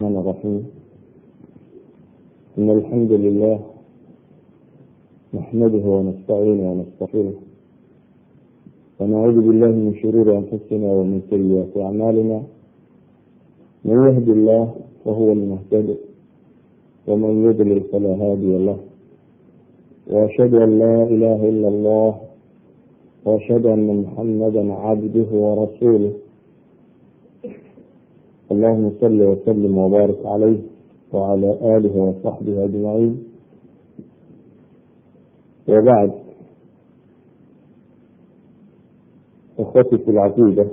الرحمن الرحيم إن الحمد لله نحمده ونستعينه ونستغفره ونعوذ بالله من شرور أنفسنا ومن سيئات أعمالنا من يهد الله فهو المهتد ومن يضلل فلا هادي له وأشهد أن لا إله إلا الله وأشهد أن محمدا عبده ورسوله اللهم صل وسلم وبارك عليه وعلى آله وصحبه أجمعين وبعد إخوتي في العقيدة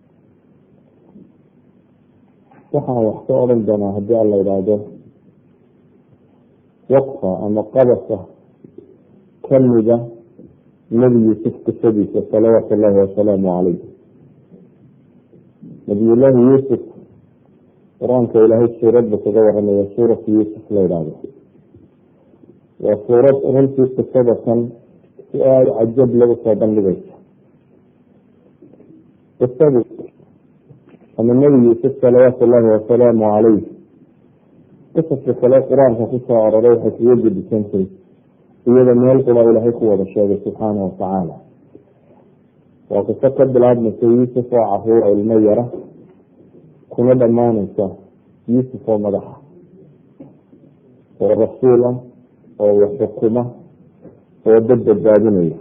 waxaan wax ka odhan doonaa haddii alla idhaahdo waqfa ama qabasa kamida nebi yuusuf qisadiisa salawaatu llahi wasalaamu calayh nabiyullaahi yuusuf qur-aanka ilaahay suuradba kaga waramaya suuratu yuusuf la idhaahdo waa suurad runtii qisada kan si aada cajab lagu soo bandhigaysa qisadu ama nebi yuusuf salawaatu llahi wasalaamu calayh qisaska kale qur-aanka kusoo aroray waxay kaga gedisantay iyada meel qura ilaahay ku wada sheegay subxaanahu watacaala waa qiso ka bilaabmaysa yuusuf oo caruur ilmo yara kuna dhammaanaysa yuusuf oo madaxa oo rasuul ah oo wax xukuma oo dad badbaadinaya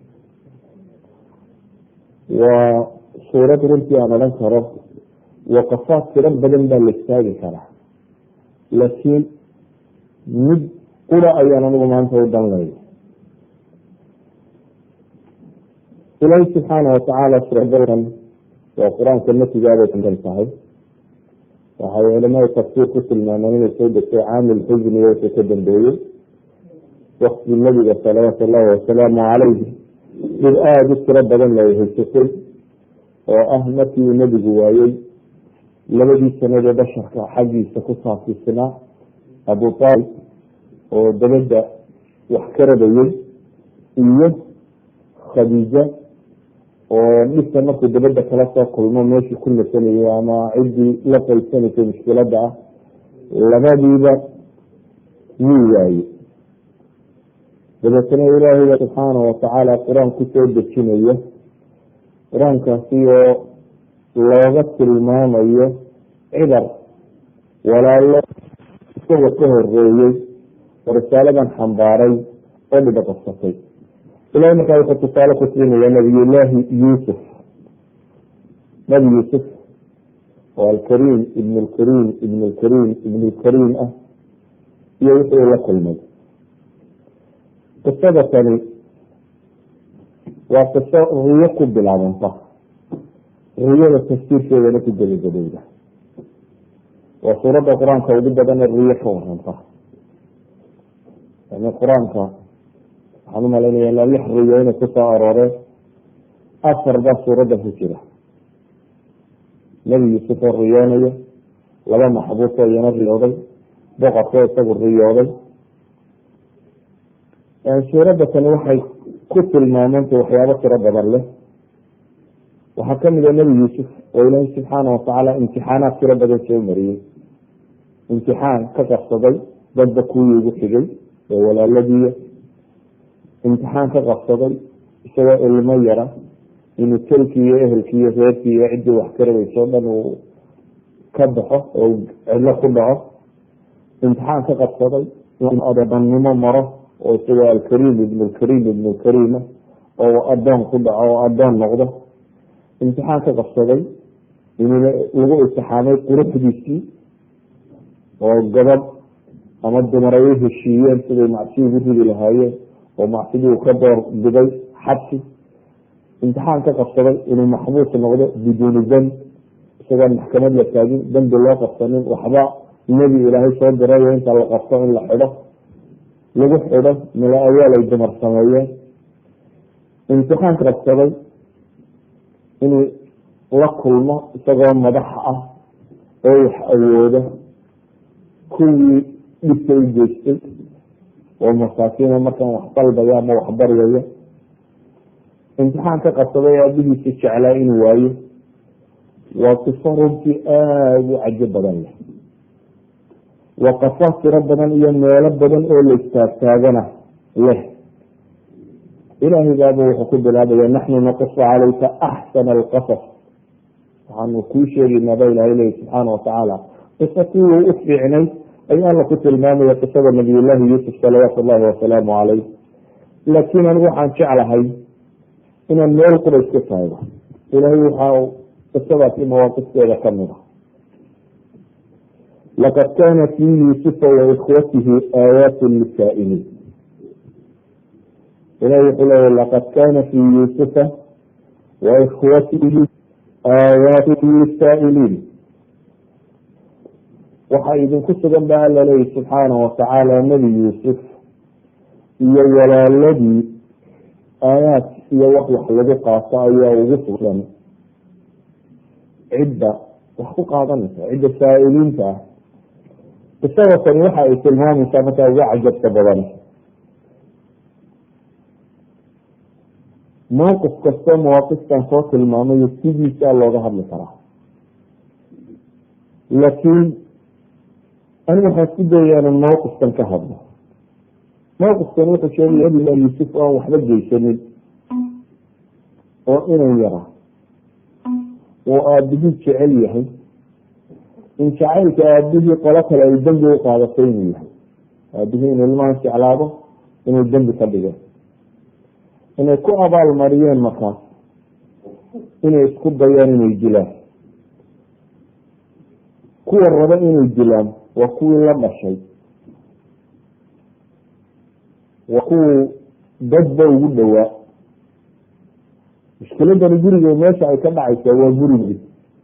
waa suurad runtii aan odhan karo waqafaad tiro badan baa la istaagi karaa laakiin mid qura ayaan anigu maanta u danlay ilaahi subxaana watacaala suuradan waa qur-aanka natigaabay kan tahay waxay culamada tafsiir ku tilmaameen inay soo degtay caamil xusni wixii ka dambeeyey wakti nabiga salawaatu llahi wasalaamu calayhi dhib aada u tiro badan la haysatay oo ah markii uu nebigu waayey labadii sanadee basharka xaggiisa ku saafisnaa abu taalib oo dabadda wax ka rabayey iyo khadiija oo dhibka markuu dabadda kala soo kulmo meeshii ku nasanayay ama ciddii la qaybsanaysay mushkiladda ah labadiiba wuu waaye dabeetana ilaahayba subxaana watacaala qur-aan kusoo dejinayo qur-aankaasi oo looga tilmaamayo cibar walaalo isaga ka horeeyey oo risaaladan xambaaray oo dhiba qabsatay ilahay markaa wuxuu tusaale ku siinaya nabiyullaahi yuusuf nabi yuusuf oo alkariim ibn lkariim ibn lkariim ibn lkariim ah iyo wixii la kulmay qisada tani waa qiso riyo ku bilaabanta riyada tafsiirkeedana ku gebagabowda waa suuradda qur-aanka ugu badana riyo ka waranta yani qur-aanka waxaan umalaynaya ilaa lix riyo inay kusoo arooreen afar baa suuraddan ku jira nebi yuusuf oo riyoonayo laba maxbuusoo iyana riyooday boqorkoo isagu riyooday suuradda tani waxay ku tilmaamantay waxyaabo tiro badan leh waxaa kamid a nebi yuusuf oo ilaahay subxaana watacaala imtixaanaad tiro badan soo mariyey imtixaan ka qabsaday dadba kuwii ugu xigay ee walaaladiiya imtixaan ka qabsaday isagoo ilmo yara inuu telkii iyo ehelkii iyo reerkii iyo ciddii wax ka rabayso o dhan uu ka baxo oo cidlo ku dhaco imtixaan ka qabsaday inuu adoonnimo maro oo isagoo alkariim ibn lkariim ibn lkariima oo adoon ku dhaco oo adoon noqdo imtixaan ka qabsaday inuu lagu imtixaamay quruxdiisii oo gabadh ama dumar ay u heshiiyeen siday macsi ugu ridi lahaayeen oo macsidii uu ka door biday xabsi imtixaan ka qabsaday inuu maxbuus noqdo biduuni dan isagoon maxkamad la taagin dambi loo qabsanin waxba nebi ilaahay soo dirayo inta la qabto in la xidho lagu xidho mila awaal ay dumar sameeyeen imtixaan ka qabsaday inuu la kulmo isagoo madax ah oo wax awoodo kuwii dhibka u geystay oo masaakiina markaan wax dalbaya ama wax baryaya imtixaan ka qabsaday aabihiisa jeclaa inuu waayo waa qiso runtii aada u cajo badan leh waqafa tiro badan iyo meelo badan oo la istaagtaagana leh ilaahay baaba wuxuu ku bilaabaya naxnu naqusu calayka axsana alqasas waxaanu kuu sheegaynaa ba ilahay leyi subxaana watacaala qiso kuwii u fiicnay ayuu alla ku tilmaamaya qisada nabiyullaahi yuusuf salawaatu ullahi wasalaamu calayh laakiin anigu waxaan jeclahay inaan meel qura iska taago ilahay waxaa qisadaasi mawaaqisteeda kamid a laqad kana fii yuusufa waikhwatihi aayaatu lisaa'iliin ilahi wuxuu leeya laqad kana fii yuusufa waikhwatihi aayaatu lisaa'iliin waxaa idinku sugan ba alla leeyi subxaana watacaala nebi yuusuf iyo walaaladii aayaad iyo wax wax lagu qaato ayaa ugu sugan cidda wax ku qaadanaysa cidda saa'iliinta ah qisada tani waxa ay tilmaamaysaa markaa uga cajabta badan mowqif kastoo mawaaqiftan soo tilmaamayo sidiisaa looga hadli karaa laakiin anigu waxaan isku dayaya inan mawqifkan ka hadlo mawqifkan wuxuu sheegaya nabilah yuusuf oo aan waxba geysanin oo inan yara oo aabihii jecel yahay in jacaylka aabihii qolo kale ay dembi u qaadatay inuu yahay aabihii inuu ilmahan jeclaado inuu dembi ka dhigeen inay ku abaal mariyeen markaas inay isku dayaan inay dilaan kuwa raba inay dilaan waa kuwii la dhashay waa kuwii dadba ugu dhowaa mushkiladani guriga meesha ay ka dhacaysaa waa gurigii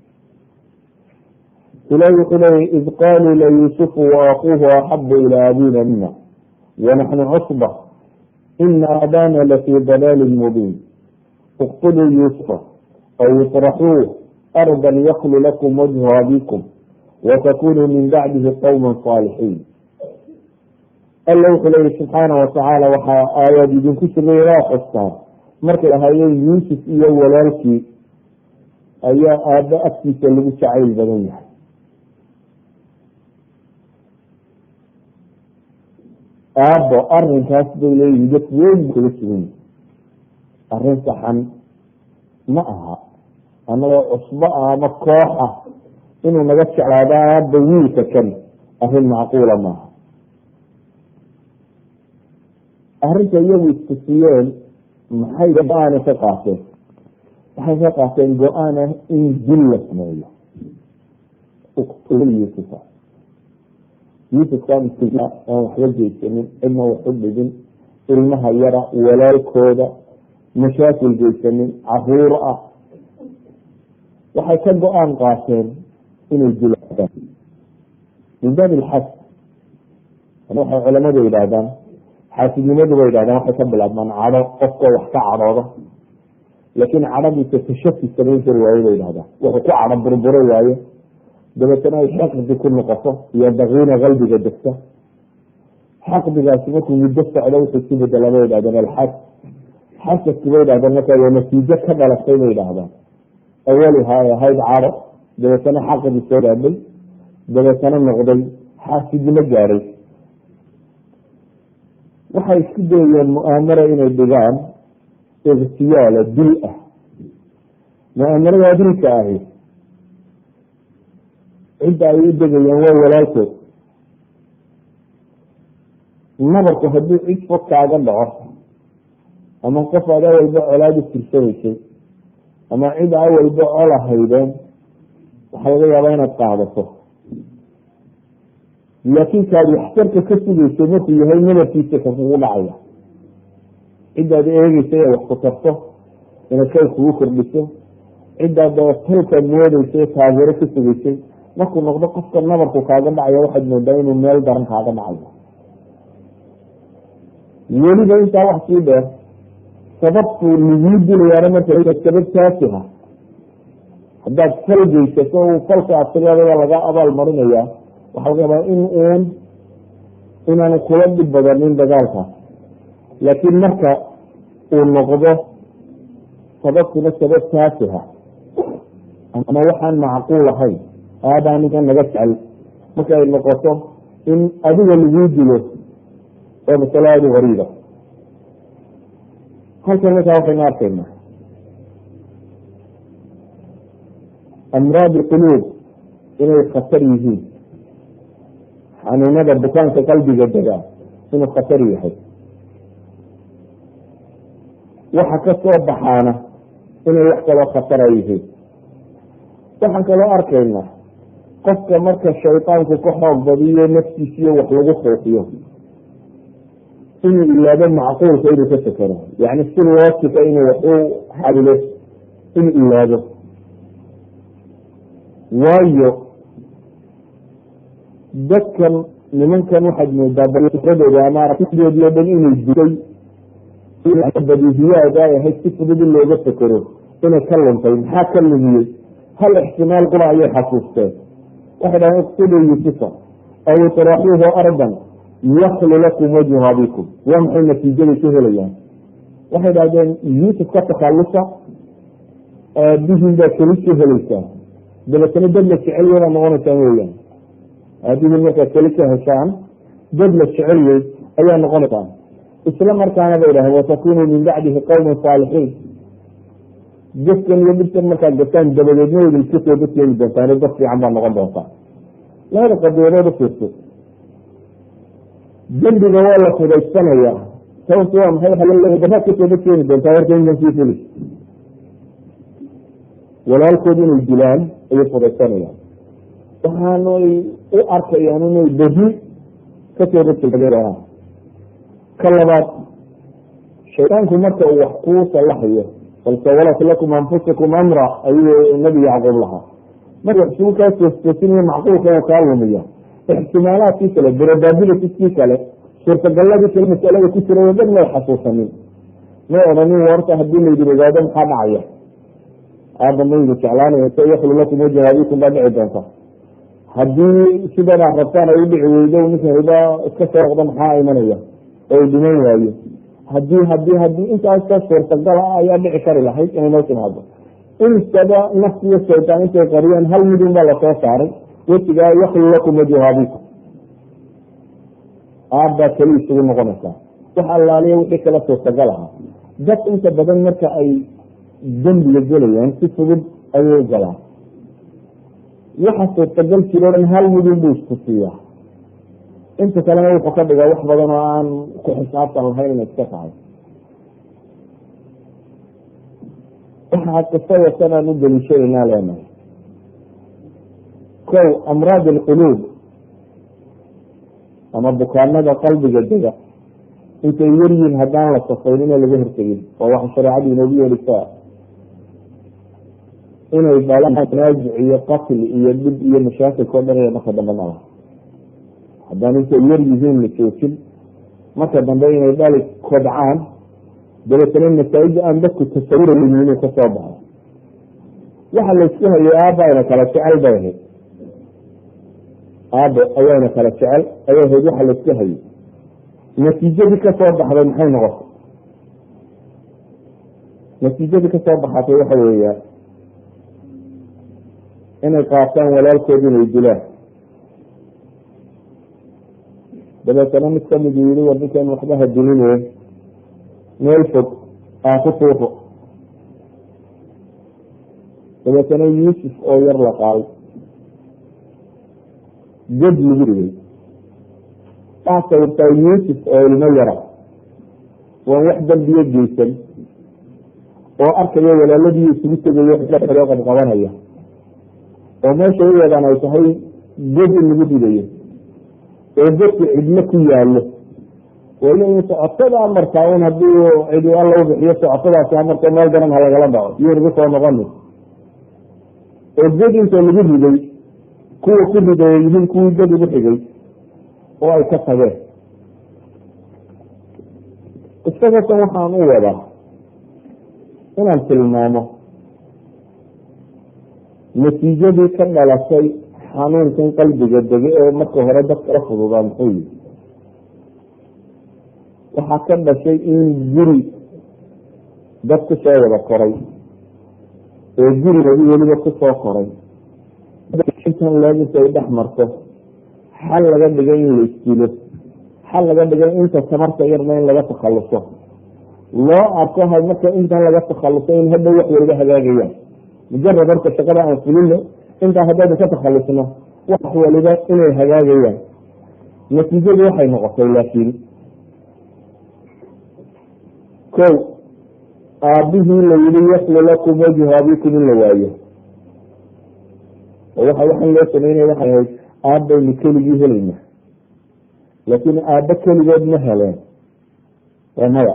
ilahi wuxuu leeyay id qaluu layuusufu waakuuhu axabu ilaa abina mina wanaxnu cusba ina abana lafii dalaalin mubiin iqtuluu yuusufa aw iطraxuuh ardan yaklu lakum wajhu abikum watakunuu min bacdihi qowma saalixiin alla wuxuu leeya subxaana watacaala waxaa aayaad idinku sugay waa xustaan markay ahaayeen yuusuf iyo walaalkii ayaa aabbo agtiisa lagu jacayl badan yahay aabbo arinkaas bay leeyihin dad weyn kula sugan yihi arrin saxan ma aha anagoo cusbo ah ama koox ah inuu naga jeclaado aabba wiilka kan arrin macquula maaha arrinta iyagu istusiyeen maxay go-aana ka qaateen waxay ka qaateen go-aan ah in dil la sameeyo yuusufa yuusufka miskiina aan waxba geysanin cidna wax u dhigin ilmaha yara walaalkooda mashaakil geysanin caruur ah waxay ka go-aan qaateen inay dilaan min baabi ilxas waxay culamadu yidhaahdaan xaasidnimadu bay yidhahdaan waxay ka bilaabmaan cadho qofkoo wax ka cadhooda laakiin cadhadiisa tashafi samayn kari waayo bay yidhahdaan wuxuu ku cadho burburo waayo dabeetana ay xaqdi ku noqoto iyo dakiina qalbiga degta xaqdigaasi markuu muddo socdo wuxuu ku bedela bay yidhahdeen alxas xasadki bay yidhahdeen marka waa natiijo ka dhalatay bay yidhahdaan awaliha ay ahayd cadho dabeetana xaqdii soo gaadhay dabeetana noqday xaasidnimo gaadhay waxay isku dayeen mu'aamara inay dhigaan ikhtiyaala dil ah mu'aamarada dilka ahi cidda ay u degayaan waa walaalkood nabarku hadduu cid fog kaaga dhaco ama qof aad awalba colaad u tirsanaysay ama cid awalba cola haydeen waxaa laga yaabaa inaad qaadato laakiin kaad waxtarka ka sugaysay markuu yahay nabarkiisa ka kugu dhacaya cidaad eegeysay ee wax ku tarto inaad kay kugu kordhiso cidaad dabatalkaad moodeysay taageero ka sugaysay markuu noqdo qofka nabarku kaaga dhacaya waxaad moodaa inuu meel daran kaaga dhacayo weliba intaa wax sii dheer sababtu laguu dilayaana marka sabab taasiha haddaad fal geysato uu falka asigada laga abaal marinayaa waxaa laga yaabaa in uun inaanu kula dhib badanin dagaalkaas laakiin marka uu noqdo sababtuna sabab taasiha ama waxaan macquul ahayn aabaa ninkan naga jecel marka ay noqoto in adiga laguu dilo oo masalo aada u gariiba halkan markaa waxaynu arkaynaa amraad quluub inay khatar yihiin xanuunada bukaanka qalbiga degaa inuu khatar yahay waxa ka soo baxaana inay wax kaloo khatara yihiin waxaan kaloo arkaynaa qofka marka shaydaanku ka xoog badiyo naftiisiyo wax lagu khoofiyo inuu ilaado macquulka inuu ka sekero yani si loosika inuu wax u xalilo inuu ilaado waayo dadkan nimankan waxaad moodaa baradooda ama aragtidoodii o dhan inay dutay badihiyaada ay ahayd si fudud in looga fekero inay ka luntay maxaa ka lumiyey hal ixtimaal qura ayay xasuusteen waxay dhahen iqtuluu yusufa aw itraxuuhu ardan yaklu lakum wajhu abikum waa maxay natiijaday ka helayaan waxay dhahdeen yuusuf ka takhalusa aabihiin baa keli ka helaysaa dabeetana dad la jecelyay baa noqonaysaan weyaan aabihiin markaad keli ka heshaan dad la jecelyey ayaa noqonaysaan isla markaana bay dhahen watakunuu min bacdihi qawman saalixiin gaskan iyo dhibtan markaad gastaan dabadeedna wada iska soo dadkeeni doontaan dad fiican baa noqon doontaa labada qadiyadood ufiirso dembiga waa la fudaysanayaa sababtu waa maxay daraad kasoo dadkeeni doontaa horta intan sii fuli walaalkood inay dilaan ayay fudaysanayaan waxaanay u arkayaan inay beri kasoo dadkeeni ka labaad shaydaanku marka uu wax kuu salaxayo bal sawalat lakum anfusakum amra ayuu nabi yacquub lahaa marka waxsuu kaa toostoosinaya macquulka uu kaa lumiya ixtimaalaadkii kale probabilitiskii kale suurtagalladii kale masalada ku jira dhan may xasuusanin may odhanin warta hadii laydin ogaado maxaa dhacaya aaba maydu jeclaanaya sa yaklu lakum wajha abikum baa dhici doonta haddii sidan aad rabtaan ay u dhici weydo ninka riba iska soo noqdo maxaa imanaya oo dhiman waayo hadii hadii hadii intaasta suurtagal ah ayaa dhici kari lahayd inay noo timaado insaba nafsi iyo shaytaan intay qariyeen hal midun baa lasoo saaray wejigaa yaklu lakum wajhu abikum aabbaa keli isugu noqonaysaa wax allaaliya wixii kala suurtagal ahaa dad inta badan marka ay dembiga gelayaan si fudud ayay galaan waxa suurtagal jiro dhan hal midun buu isku siiyaa inta kalena wuxuu ka dhigaa wax badan oo aan ku xisaabtan lahayn inay iska tahay waxaa qisada sanaan u daliishaynaa leenahay kow amraad alquluub ama bukaanada qalbiga dega intay yaryihiin haddaan la safayn ina laga hortegin waa waxa shareecadu inoogu yeelisaa inay dhalaan tanaazuc iyo qatl iyo dhib iyo mashaakilka o dhan ina marka dambe nala haddaan intay yar yihiin la joojin marka dambe inay dhali kobcaan dabeetana masaa-ida aan dadku tasawurayn inuu kasoo baxo waxa laysku hayay aaba ayna kala jecel bay ahayd aabo ayaana kala jecel ayay ahayd waxa laysku hayay natiijadii kasoo baxday maxay noqotay natiijadii kasoo baxatay waxa weeya inay qaataan walaalkood inay dilaan dabeetana mid kamid uu yihi war ninkan waxba ha diline meel fog aan ku tuufo dabeetana yuusuf oo yar la qaaday ged lagu dhigay waa sawirtaa yuusuf oo ilmo yara waan wax dambiyo geysan oo arkaya walaaladii isugu tegayo xoo qabqabanaya oo meesha u yeedaan ay tahay god in lagu dhigayo oo godku cidlo ku yaalo wali in socotada amartaa un hadii cidi alla u bixiyo socotadaasi amarta meel daran ha lagala dhaco iyo nagu soo noqoni oo god inta lagu riday kuwa ku riday ay yihiin kuwii god ugu xigay oo ay ka tageen isaga kan waxaan u wadaa inaan tilmaamo natiijadii ka dhalatay xanuunkan qalbiga dege ee marka hore dadka la fududaa muxuu yihi waxaa ka dhashay in guri dad ku soo wada koray oo gurigadi weliba kusoo koray intan leeg intay dhex marto xal laga dhigay in la isdilo xal laga dhigay inta tamarta yarna in laga takhaluso loo arko marka intan laga takhaluso in hadhow wax waliba hagaagayaan mujarad horka shaqada aan fulino intaa haddaynu ka takhalusno wax waliba inay hagaagayaan natiijadu waxay noqotay laakiin ko aabihii la yihi yaklu lakum wajhu abikum in la waayo oo waxa waxaan loo sameynaya waxay ahayd aabbaynu keligii helayna laakiin aabbo keligood ma heleen waa maya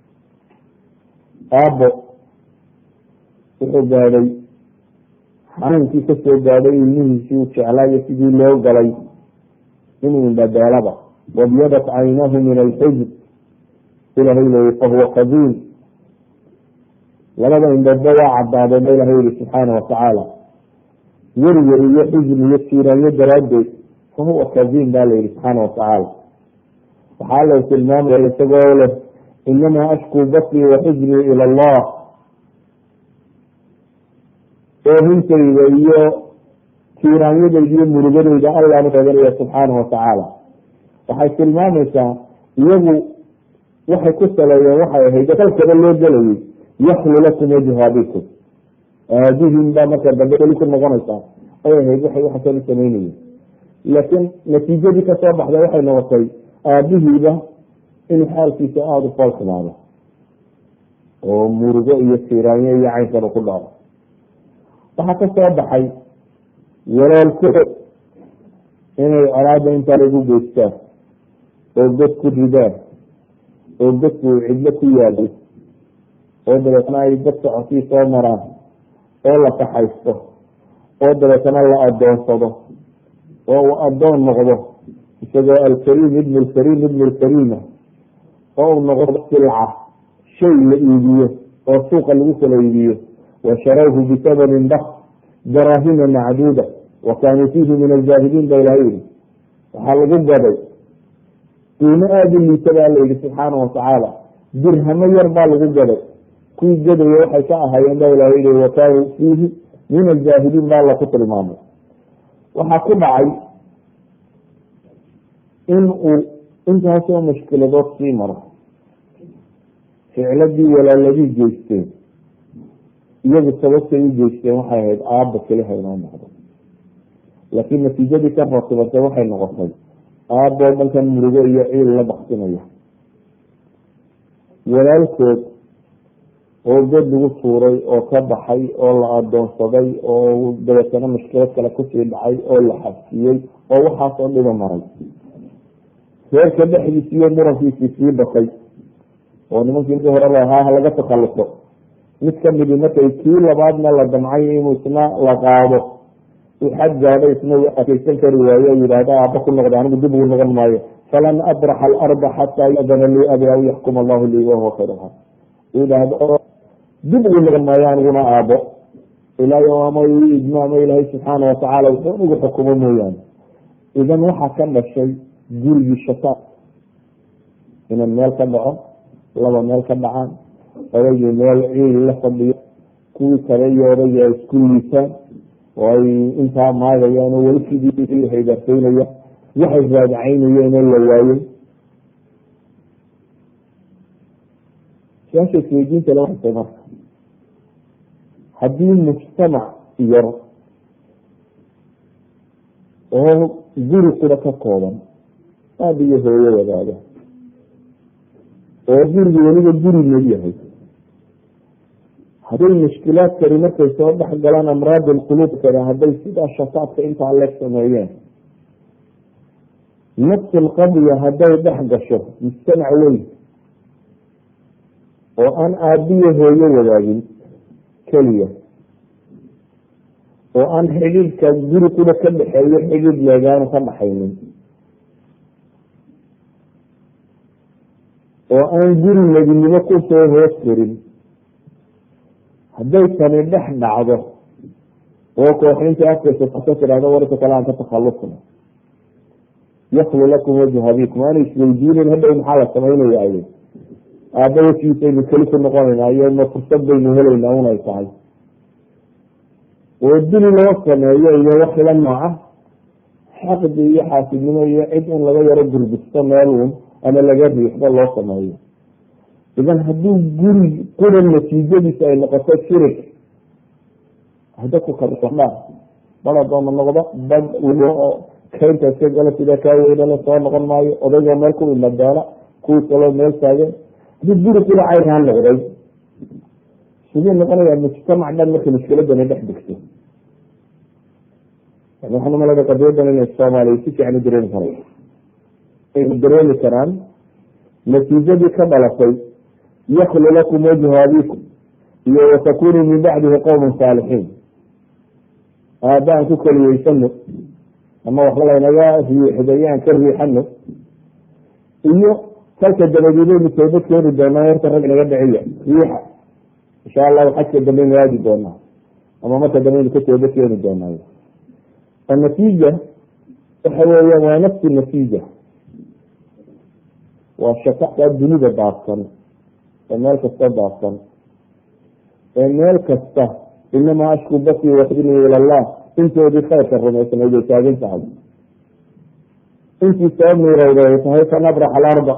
aabbo wuxuu gaadhay xanuunkii kasoo gaadhay ilmihiisii uu jeclaayo sidii loo galay inuu indhabeelaba wabyadat caynahu min alxuzn ilahay leyi fahuwa qadiim labada indhoodba waa cadaadeen ba ilahay yihi subxaana watacaala werwer iyo xusn iyo siiraanyo daraaddeed fahuwa kadiim ba la yihi subxaana watacaala waxaa la tilmaamaya isagoo leh inamaa ashkuu basrii wa xusnii ila allah oohintayda iyo tiiraanyadayda iyo murugadayda allaanu eeganaya subxaana watacaala waxay tilmaamaysaa iyagu waxay ku saleeyeen waxay ahayd kalkaba loo gelayay yaklu lakum wajhu abikum aabihin baa marka dambe keli ku noqonaysaa ay ahayd waxay waxa kali samaynayeen laakiin natiijadii kasoo baxday waxay noqotay aabihiiba inuu xaalkiisa aada u foolxumaado oo murugo iyo tiiraanyo iyo caynkan ku dhaco waxaa ka soo baxay walaalkood inay colaada intaa lagu geystaan oo god ku ridaan oo godku cidlo ku yaado oo dabeetna ay dad socotii soo maraan oo la kaxaysto oo dabeetna la adoonsado oo uu adoon noqdo isagoo alkariim ibn lkariim ibn lkariima oo uu noqdo silca shay la iibiyo oo suuqa lagu kala iibiyo washarawhu bisamanin bak daraahima macduuda wa kaanuu fiihi min aljaahiliin ba ilaha yihi waxaa lagu gaday qiimo aada u liita baa la yihi subxaana watacaala dirhamo yar baa lagu gaday kuwii gadaya waxay ka ahaayeen ba ilaha yihi wa kaanuu fiihi min aljaahiliin baa la ku tilmaamay waxaa ku dhacay in uu intaasoo mushkiladood sii maro ficladii walaaladii geysteen iyagu sababtay u geysteen waxay ahayd aabba keliha inoo noqdo laakiin natiijadii ka ratibatay waxay noqotay aaboo dhankan murugo iyo ciil la baksinaya walaalkood oo god lagu tuuray oo ka baxay oo la adoonsaday oo dabeetana mushkilad kale kusii dhacay oo la xabsiyey oo waxaasoo dhiba maray reerka dhexdiisi iyo murankiisii sii batay oo nimankii markii hore lahaa laga takhaluso mid kamidi markay kii labaadna la damcay inuu isna la qaado uu xad gaadho isna uu adkeysan kari waayo o yidhaahda aaba ku noqda anigu dib ugu noqon maayo falan abraxa alarda xataa yadana lii abi aw yaxkum allahu lii wahuwa khayr yidhaahdo dib ugu noqon maayo aniguna aabo ilaahay ama idmo ama ilaahay subxaana watacaala wuxuu igu xukumo mooyaane idan waxaa ka dhashay gurigii shataad inuu meel ka dhaco laba meel ka dhacaan odaygii meel ciil la fadhiyo kuwii kale iyo odaygii ay isku liisaan oo ay intaa maagayaan oo weli sidii haydarsaynaya waxay raadacaynayeen oo la waayey su-aasha isweydiinta le waxay tahay marka haddii mujtamac yar oo guri qura ka kooban aaba iyo hooyo wadaaga oo gurigu weliba guri mad yahay hadday mushkilaadkani markay soo dhex galaan amraad alquluub kale hadday sidaa shataadka intaa leeg sameeyeen nafs alqadya hadday dhex gasho mujtamac weyn oo aan aabiyo hooyo wadaagin keliya oo aan xidhiidhka guri kuna ka dhexeeyo xidhiidh leegaanu ka dhaxaynin oo aan guri nebinimo kusoo hoos korin hadday tani dhex dhacdo oo kooxinta afkaysa ka tidhahdo warka kale aan ka takhalusna yaklu lakum wajhu abikum aana isweydiinin hadhow maxaa la samaynaya ay aaba wakiisaynu keli ku noqonayna iyo ma fursad baynu helaynaa unay tahay oo dili loo sameeyo iyo wax la nooca xaqdi iyo xaasidnimo iyo cid in laga yaro gurbisto meel uun ama laga riixdo loo sameeyo idan haddii guri quran natiijadiisa ay noqoto shirig dadku kadha bad adooma noqdo bad kaynta iska gala sida kaa weynala soo noqon maayo odaygoo meel ku ila doona kuwii kaloo meel taagan haddii guri qura caynkaa noqday siduu noqonayaa mujtamac dhan marka mushkiladani dhex degto waxaan umalada qadiyadan inay soomaaliya si fiican u dareemi karay ay dareemi karaan natiijadii ka dhalatay yaklu lakum wajhu abikum iyo watakunuu min bacdihi qowman saalixiin aabaan ku keliyeysano ama waxba laynaga riixday aan ka riixano iyo salka dabadeedaynu toobad keeni doonaa horta rag naga dhiciya riixa insha allahu xajka dambe nu aadi doonaa ama marka dambe aynu ka toobad keeni doonaayo anatiija waxa weeyaan waa nafsi natiija waa shaqaa dunida daadsan ee meel kasta daadsan ee meel kasta inamaa ashku basi waxdini ila allah intoodii khayrka rumaysnayd ay taagan tahay intii soo miirowda ay tahay fanabrax alarda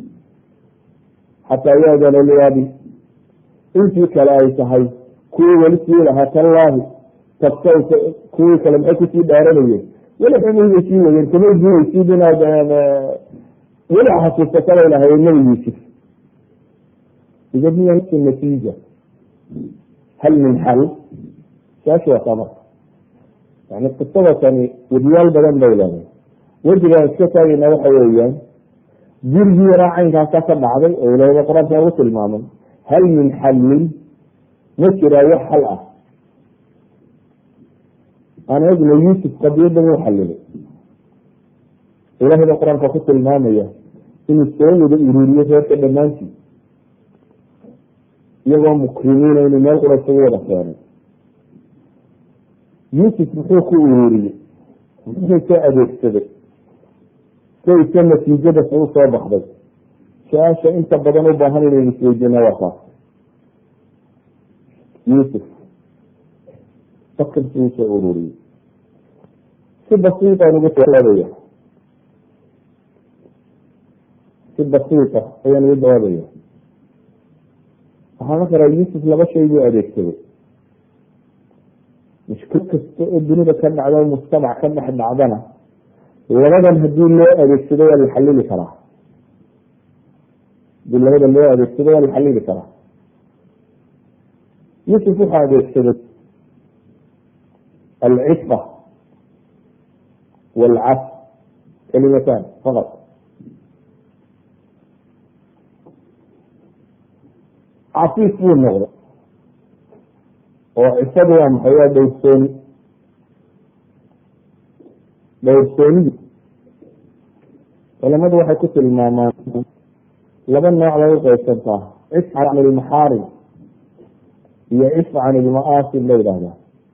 xataa yaadana liabi intii kale ay tahay kuwii weli sii lahaa tallaahi tabsawta kuwii kale maxay kusii dhaaranayeen weli xumihibay sii wayeen kamay guuraysid inaad weli xasuusataba ilahay nabi yuusuf idamiya nafsi natiija hal min xal saashu waa tamar yani qisada tani wadiyaal badan bay leedahay wejigaan iska taagayna waxa weeyaan jirgii yaraa caynkaasa ka dhacday oo ilahda qur-aanka ugu tilmaamay hal min xallin ma jiraa wax xal ah aan egna yuusuf qadiyadan u xalilay ilaahay ba qur-aanka ku tilmaamaya inuu soo wada ururiyo reerka dhammaantii iyagoo mukrimiina inuu meel qura isugu wada keenay yuusuf muxuu ku ururiyey muxuu soo adeegsaday sayse natiijada u soo baxday su-aasha inta badan u baahan inaynu isweydiina waa taas yuusuf fakir siduu soo ururiyey si basiitaan ugu jawaabaya si basiita ayaan ugu jawaabaya waxaa la karaa yuusuf laba shay buu adeegsaday mushkil kasta oo dunida ka dhacda mujtamac ka dhex dhacdana labadan hadii loo adeegsado waa la xalili karaa hadii labada loo adeegsado waa la xalili karaa yuusuf wuxuu adeegsaday alcifa walcaf kalimatan faqad cafiif buu noqday oo cifadu waa maxay waa dhowrsooni dhowrsoonidi culamadu waxay ku tilmaamaan laba nooc bay u qeybsantaa cifca can ilmaxaarim iyo cifca can ilma'aasim la yidhahdaa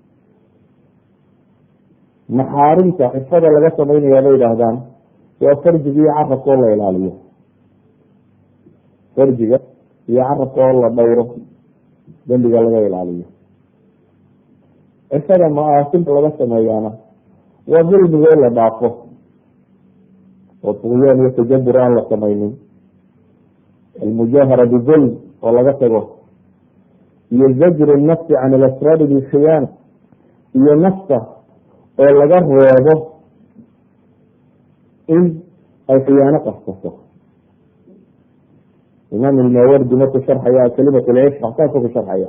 maxaarimta cifada laga samaynaya bay yidhaahdaan waa farjiga iyo carabka oo la ilaaliyo farjiga iyo carabka oo la dhowro dembiga laga ilaaliyo cifada ma-aasimta laga sameeyaana waa dulmiga in la dhaafo oo tuqyaan iyo tajabur aan la samaynin almujaahara bidulm oo laga tago iyo zajru nafsi can ilasraari bilkhiyaana iyo nafta oo laga reebo in ay khiyaano qastato imaam ilmawardi markuu sharxaya kalimat lcifqa saasuu ku sharxaya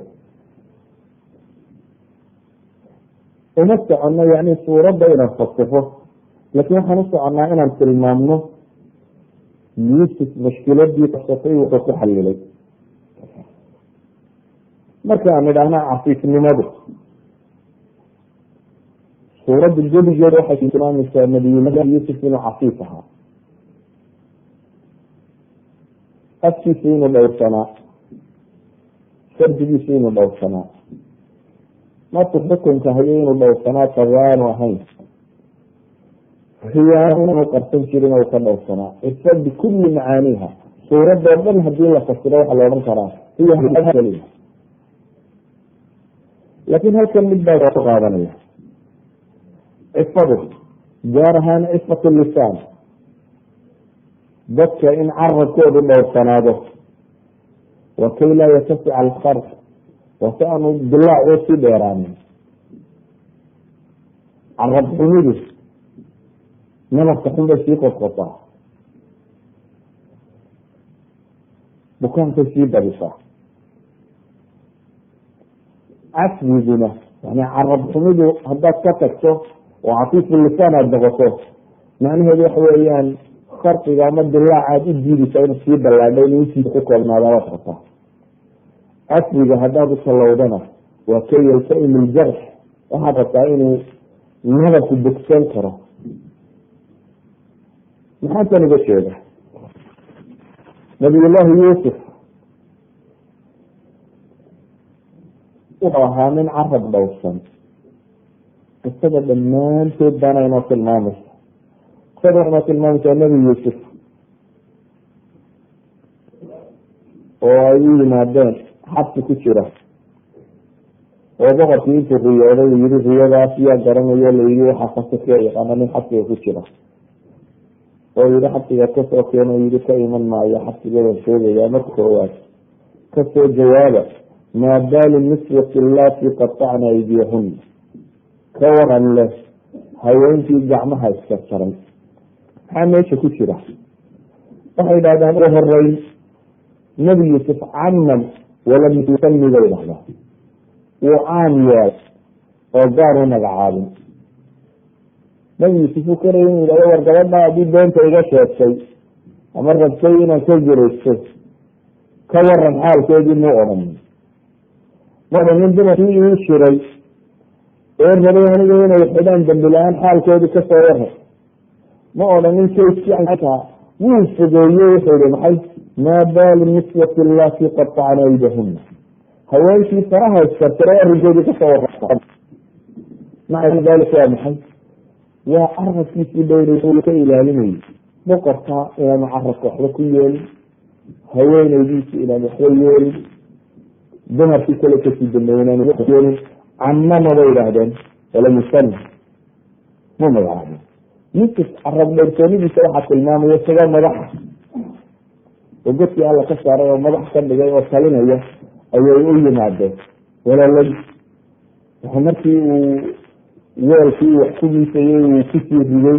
uma soconno yani suuradda inaan fasixo laakiin waxaan u soconnaa inaan tilmaamno yuusuf mashkiladii qabsatay wuxuu ku xalilay marka aan idhaahna cafiifnimadu suuradda gebigeeda waxay tilmaamaysaa nabiyullahi yuusuf inuu cafiif ahaa afkiisu inuu dhowrsanaa fardigiisu inuu dhowrsanaa markuu xukunka hayo inuu dhowrsanaa tagaanu ahayn khiyaano inuu qarsan jirin u ka dhowrsanaa ifa bikulli macaaniiha suuradoo dhan hadii la fasiro waxaa la odhan karaa hiya laakiin halkan mid baa ku qaadanaya cifadu gaar ahaan cifat lisaan dadka in carabkoodu dhowrsanaado wa kay laa yatasica alkharq waa si aanu dilaac oo sii dheeraanin carab xumidu nabarka xun bay sii qodqotaa bukaankay sii badisaa caswiguna yani carab xumidu haddaad ka tagto oo cafiifu lisaan aada noqoto macnaheedu waxa weeyaan kharqiga ama dilaac aada u diidaysa inuu sii ballaadho inuu intiisa ku koobnaada waad rabtaa caswiga haddaad u tallowdana waa ka yaltaim iljarx waxaad rabtaa inuu nabarku bogsan karo maxaa tan uga jeeda nabiyullaahi yuusuf wuxuu ahaa nin carab dhowrsan qisada dhammaantood baana inoo tilmaamaysa qisada waxay inoo tilmaamaysaa nebi yuusuf oo ay u yimaadeen xabsi ku jira oo boqorkii intuu riyooday uu yihi riyadaas yaa garanayo layidhi waxaa fasirka yaqaana nin xabsiga ku jira oo yihi xabsiga kasoo keeno yihi ka iman maayo xabsiga waan sheegayaa marka koowaad kasoo jawaaba maa baalu niswati allaati qatacna aydiyahun ka waran leh haweenkii gacmaha iska jaray maxaa meesha ku jira waxay dhahdaan ugu horeyn nebi yuusuf caman walam yusami bay dhahdaa wuu caan yeel oo gaar u magacaabin nebi yuusuf uu karaya inu yidhahdo war gabadha haddii beenta iga sheegtay ama rabtay inaan ka geraysto ka waran xaalkeedii muu odhan marka nin dumarkii ii shiray ee rabay aniga inay xidhaan dambi la-aan xaalkoodii kasoo waray ma odhanin kayskiitaa wuu fogeeye wuxuu yihi maxay maa baalu niswati allati qatacna aydahuna haweenkii faraha iskartiray arrinkoodii kasoo wara maca dalika waa maxay waa carabkiisii dhowray ka ilaalinayay boqorka inaanu carabka waxba ku yeelin haweeneydiisi inaan waxba yeelin dumarkii kale kasii dambeeye inaan yeelin camama bay idhaahdeen walam yusami mu magacaabin yusuf carab dhowrsoonidiisa waxaa tilmaamaya isagaa madaxa oo godkii alla ka saaray oo madax ka dhigay oo talinaya ayay u yimaadeen walaaladi waxa markii uu weelkii wax ku miisayey uu kusii riday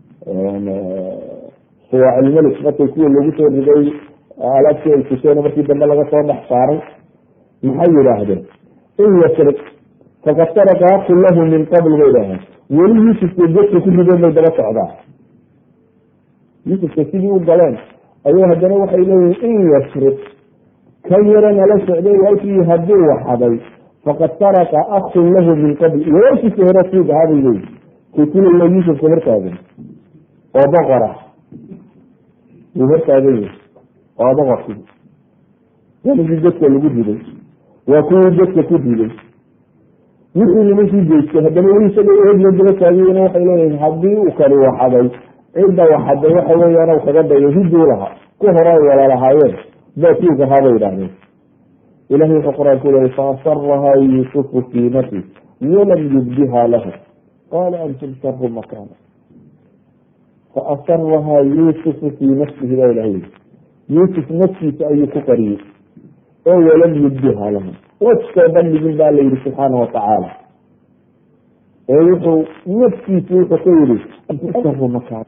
suwaacilmelik markay kuwa lagu soo riday alaabtii ay kuseen markii dambe laga soo dhex saaray maxay yidhaahdeen in yasriq faqad saraka aku lahu min qabl bay dhaaheen weli yuusufka godka ku rideen bay daba socdaan yuusufka sidii u galeen ayay haddana waxay leeyihin in yasriq kan yaro nala socday walkii hadduu waxaday faqad saraka akun lahu min qabl walaalkiisa hore siig ahaa bay leeyihin kaykulaya yuusufka hortaagan oo boqora wuu hortaagan yahay waa boqorkii waligii godka lagu riday waa kuwii godka ku riday wixii nimankii geystay haddana weli isaga eegla daba taagiyena waxay leeyihin haddii uu kani waxaday cidda waxaday waxa weeyaan kaga dayo hiduu lahaa ku hore ay wala lahaayeen baakiig ahaa bay idhahdeen ilahay wuxuu qur-aanku leeyay faasarahaa yuusufu fii nafsi walam yubdiha lahu qaala antum sharu makana faasarahaa yuusufu fii nafsihi baa ilahay yuusuf naftiisa ayuu ku qariyey oo walam yubdiha lahu waskoo bandhigin baa la yihi subxaana watacaala ee wuxuu naftiisa wuxuu ka yihi sharu makana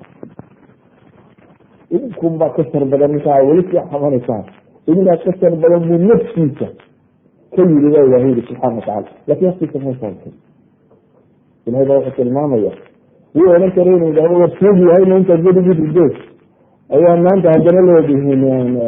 idinkun baa ka shar badan ninkaa weli sii xamanaysaan idinkaa ka shar badan buu naftiisa ka yiri baa ilahay yihi subxana watacala lakin aftiisa masaabtay ilahay baa wuxuu tilmaamaya wuu odhan kara inu yidhahdo war soog yahayna intaad gedigii ridood ayaa maanta haddana leedihiin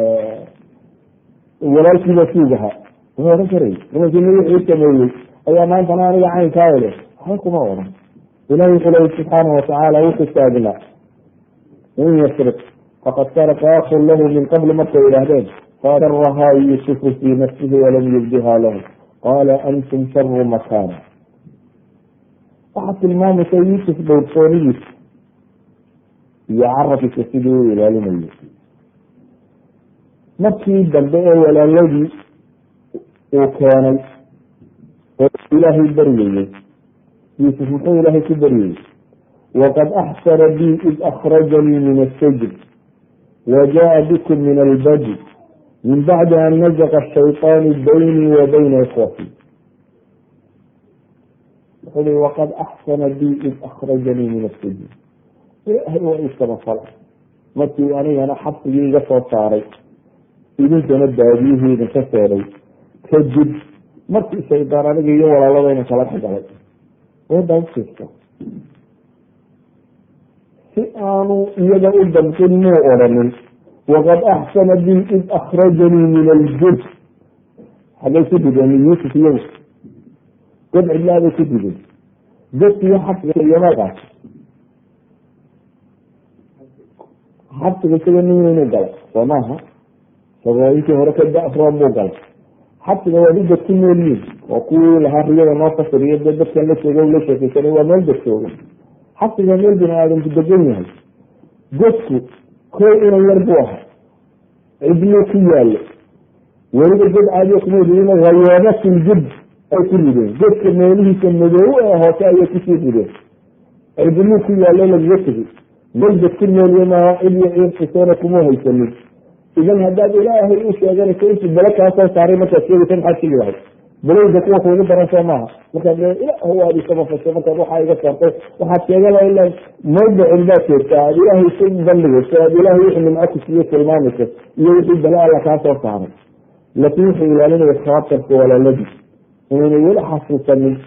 walaalkiiba suug ahaa wuxuu odhan karay nimankii wixii sameeyey ayaa maantana aniga caynkaa ele waxba kuma odhan ilahi wuxuu leyi subxaana watacaala wuxuu taagnaa in yasriq faqad saraka akun lahu min qabli markay yidhaahdeen faasarahaa yuusufu fii nafsihi walam yubdiha lahu qaala antum sharu makana waxaad tilmaamaysa yuusuf dhowrsoonidiisa iyo carabkiisa sidii u ilaalinayay markii dambe ee walaaladii uu keenay oo ilaahay baryayey yuusuf muxuu ilaahay ku baryayey waqad axsana bi id akrajanii min asajn wajaءa bikum min albadi min bacdi an nazaqa shayطaanu baynii wa bayna ikhwati wuxuu i waqad axsana bi id akrajanii min asajn ilaahay waa ii samafala markii anigana xabsigii iga soo saaray idinkana baadiyihii idinka seeday kadib markii shaydaan aniga iyo walaaladayna kala dhexgalay wadan usiista si aanu iyaga u damqin muu odhanin waqad axsana bi id akrajanii min aljud xagay ku rideen yuusuf iyagu god cidlaabay ku rideen godkiyo xabsiga iyo markaas xabsiga isaga nin inuu galay soo maaha isagoo intii hore ka da-room buu galay xabsiga waa dad ku nool yihin waa kuwii lahaa riyada noo fasiriyo dee dadkan la jooga la sheekeysanay waa meel dad jooga xabsiga meel bini aadamku degan yahay godku kow inan yar buu ahaa cidluu ku yaalo weliba god caadiya kuma ridin hayoobatin jud ay ku rideen godka meelihiisa madoow ee hoose ayay kusii rideen cidluu ku yaalo lagaga tegi golbad ku noolye maaha cid iyo ciirkisoona kuma haysanin idan haddaad ilaahay u sheeganayso intuu bale kaa soo saaray markaad sheegaysa maxaad shigi lahayd balowda kuwa kuugu daran soo maaha markaad ilaah waad isamafashay markaad waxaa iga saartay waxaad sheega laha ila mawdicin baad joogtaa aad ilaahay isu bandhigayso aad ilaahay wixii nimco ku siiyo tilmaamayso iyo wixii bale alla kaa soo saaray laakiin wuxuu ilaalinaya khaatarka walaaladii inaynay weli xasuusanin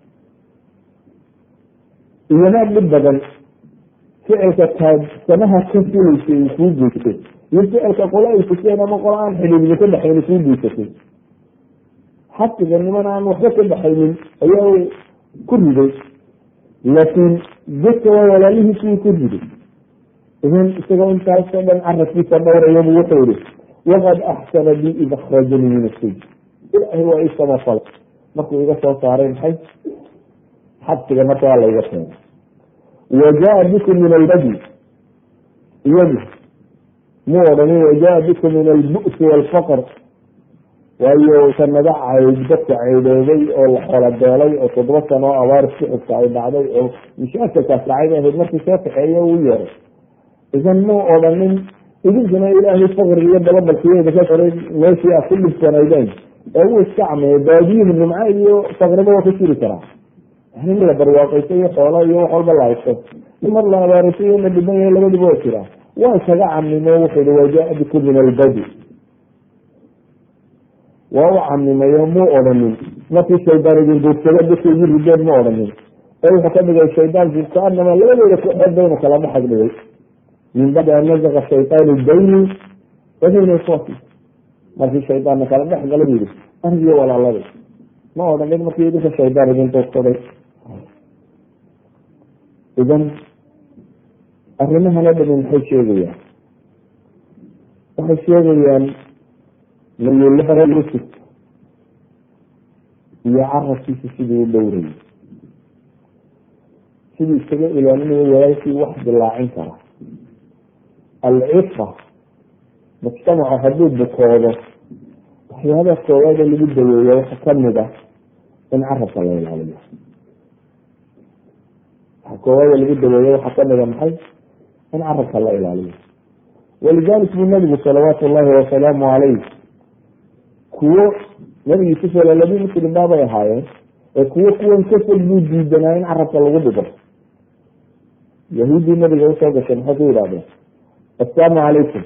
iyana dhib badan ficilka taad samaha ka filaysay uu kuu geystay iyo ficilka qola ay fuseen ama qola aan xidhiidyo ka dhexayni kuu geysatay xabsiga niman aan waxba ka dhexaynin ayaa ku riday laakiin dadka waa walaalihiisii ku riday idan isagoo intaasoo dhan carabkiisa dhowrayabu wuxuu yihi waqad axsana bi id akrajanii min asij ilaahay waa ii samafalay markuu iga soo saaray maxay xabsiga markaa layga keenay wajaa bikum min albadi iyadu mu odhanin wajaa bikum min albu'si waalfaqr waayo sanado cayd dadka ceydoobay oo la xolabeelay oo toddoba sano oo abaar suxubka ay dhacday oo mashaakalkaas dhacay ahayd markii soo kaxeeya uu yeeray idan muu odhanin idinkuna ilaahay faqriga iyo dababalkiyeeda ka koray meeshii aad ku dhibsanaydeen ee uu iska cameeyo baadiyuhu nimco iyo faqriba waa ku jiri karaa in la barwaaqayso iyo xoolo iyo wax walba la haysto in mar la abaarayso iyo la dhiban yahay labadiba waa jiraa waa isaga camimo wuxuu hi wajaa bikum min albadi waa u camimayo muu odhanin markii shaydaan idin duursada dadka igu rideen ma odhanin ee wuxuu ka dhigay shaydaanku kaanama labadooda kooxood baynu kala dhexag dhigay min bacdi an nazaqa shaytaanu bayni wabayna ikhwati markii shaydaanna kala dhex gala bu yihi anigiyo walaalada ma odhanin markii idinka shaydaan idin duursaday idan arrimahana dhami maxay sheegayaan waxay sheegayaan nabiyullahi yusuf iyo carabkiisa siduu u dhowrayay siduu isaga ilaalinayo walaalkii wax dilaacin kara alcifa mujtamaca hadduu bukoodo waxyaaba koowaada lagu daweeya waxa kamid ah in carabka la ilaaliyo waxa koowaada lagu daweeya waxaa kamid a maxay in carabka la ilaaliyo walidalik buu nabigu salawaatu llahi wasalaamu calayh kuwo nabi yuusuf walaaladi muslim baabay ahaayeen ee kuwo kuwan kafol buu diidanaa in carabka lagu dhigo yahuuddii nabiga usoo gashay maxay ku yidhahdeen assalaamu calaykum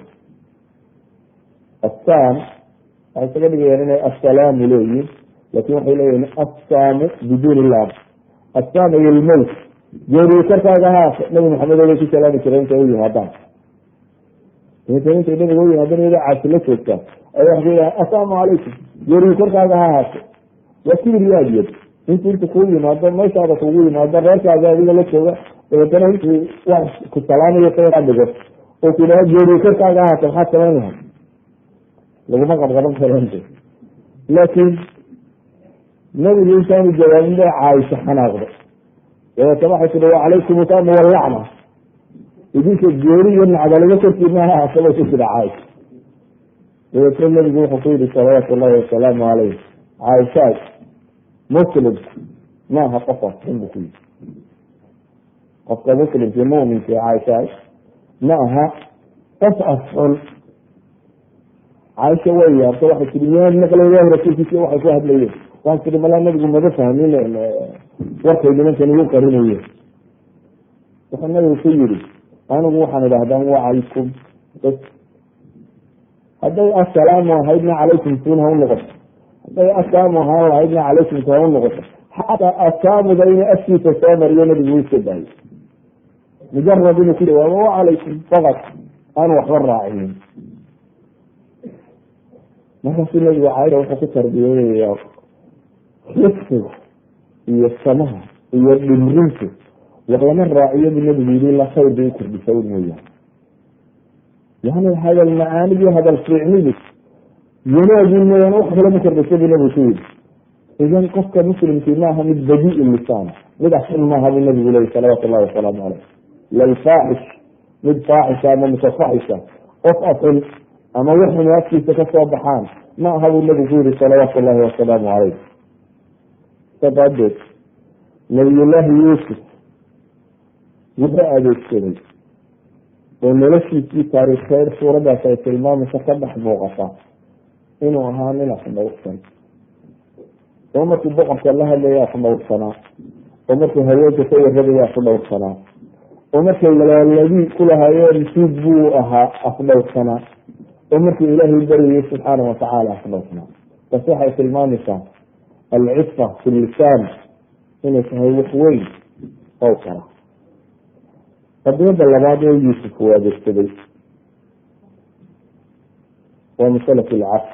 assam waxay isaga dhigayaan inay assalaamu leeyihin lakin waxay leeyihin assaamu biduuni lam assam iyo lmowt geeriyo korkaaga haas nabi maxamed obay ku salaami jireen intay u yimaadaan intay nabiga u yimaadaan iyadoo caasi la joogtaa ay waxay yidhaha assalaamu calaykum geeriyo korkaaga ha haaso waa kibir iyo adyad intu inta kuu yimaado meeshaada kugu yimaado reerkaaga adiga la jooga dabeetana intuu wax ku salaamayo ka dhigo oo ku dhaha geeriyo korkaaga ha haaso maxaad samayn lahay laguma qabqaban karante laakiin nabigu intaanu jawaabin bay caaisha xanaaqdo dabeetana waxay tihi wacalaykum usama wallacna idinka geeri iyo nacdalaga korkiina ha haaso bay ku tiri caaisha dabeetna nabigu wuxuu ku yihi salawaatu llahi wasalaamu calayh caaishaad muslim maaha qofaas xun bu ku yihi qofka muslimkii muminkii caaishaay ma aha qof afxun caaisha way yaabta waxay tii miyaad maqlayaan rasuulkiisi waxay ku hadlayeen waan tii malaa nabigu maba fahmin warkay nimankan igu qarinayeen wuxuu nabigu ku yiri anigu waxaan idhahdaa wacalaykum bs hadday assalaamu ahaydna calaykum tuun ha u noqoto hadday assalaamu ahaan lahaydna calaykum tu ha u noqoto xataa asaamuda inuu afkiisa soo mariyo nabigu iska daayay mujarad inuu ku jawaabo wacalaykum faqad aan waxba raacinin markaasuu nabigu caaisha wuxuu ku tarbiyeynaya rifsiga iyo samaha iyo dhimrintu wax lama raaciyo bu nabigu yidi ila khayr bay ukordhisa mooyaane yani hadal macaanigi hadal fiicnidi wanaagi mooyaane wax kale ma kordhisa bu nabigu ku yidi idan qofka muslimkii maaha mid badii lisaan mid axsan maaha bu nabigu leyi salawaatu llahi wasalaamu caleyh lalfaaxish mid faaxisha ama mutafaxisha qof afun ama waxun afkiisa kasoo baxaan ma aha buu nabigu ku yihi salawaatu llahi wasalaamu caleyh sadaadeed nabiyullaahi yuusuf wuxuu adeegsaday oo noloshiisii taariikheed suuradaas ay tilmaamaysa ka dhex muuqata inuu ahaa nin afdhowrsan oo markuu boqorka la hadlaya afdhowrsanaa oo markuu haweenka ka warramaya afdhowrsanaa oo markay walaaladii kulahaayeen suug buu ahaa afdhowrsanaa oo markuu ilaahay baryayay subxaana watacaala afdhowrsanaa taas waxay tilmaamaysaa alcifa fi lisaan inay tahay wax weyn ow kara qadiyada labaad ee yuusuf uu adeegsaday waa masalat lcaf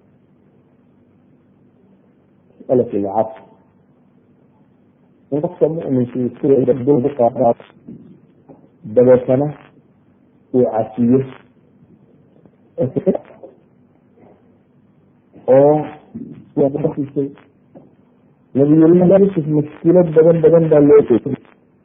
masalat lcaf in qofka muminkii iskuqaada dabeetana uu cafiyo oo isay nabiyullahi yuusuf mushkilad badan badan baa loo jeeday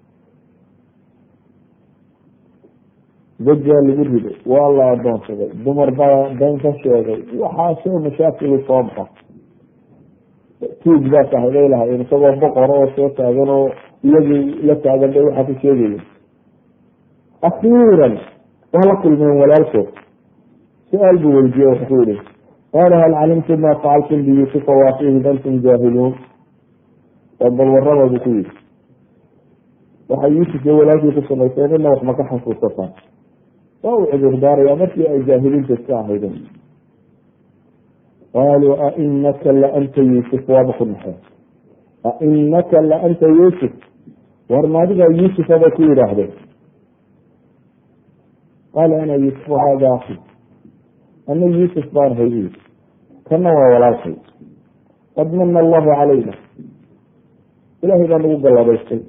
dajaa lagu riday waa la adoonsaday dumar baa been ka sheegay waxaasoo mashaakilu soo baxa tuug baa kahday lahayen isagoo boqor oo soo taagan oo iyagii la taagan bay waxaa ku sheegaya akhiiran waa la kulmeen walaalkood su-aal buu weydiye wuxuu yihi qaala hal calimtum ma facaltum biyuusufa waafihi antum jaahiluun oo bal waraba buu ku yihi waxay yuusuf iyo walaalkii ku samayseen ina wax maka xasuusataan waa uu cudurdaaraya markii ay jaahiliinta iska ahaydeen qaaluu ainaka laanta yuusuf waaba ku naxeen ainaka laanta yuusuf war maadigaa yuusufa bay ku yidhaahdeen qaala ana yuusuf hada aki ana yuusuf baan hay u kana waa walaalkay qad mana allahu calayna ilahay baa nagu galladaystay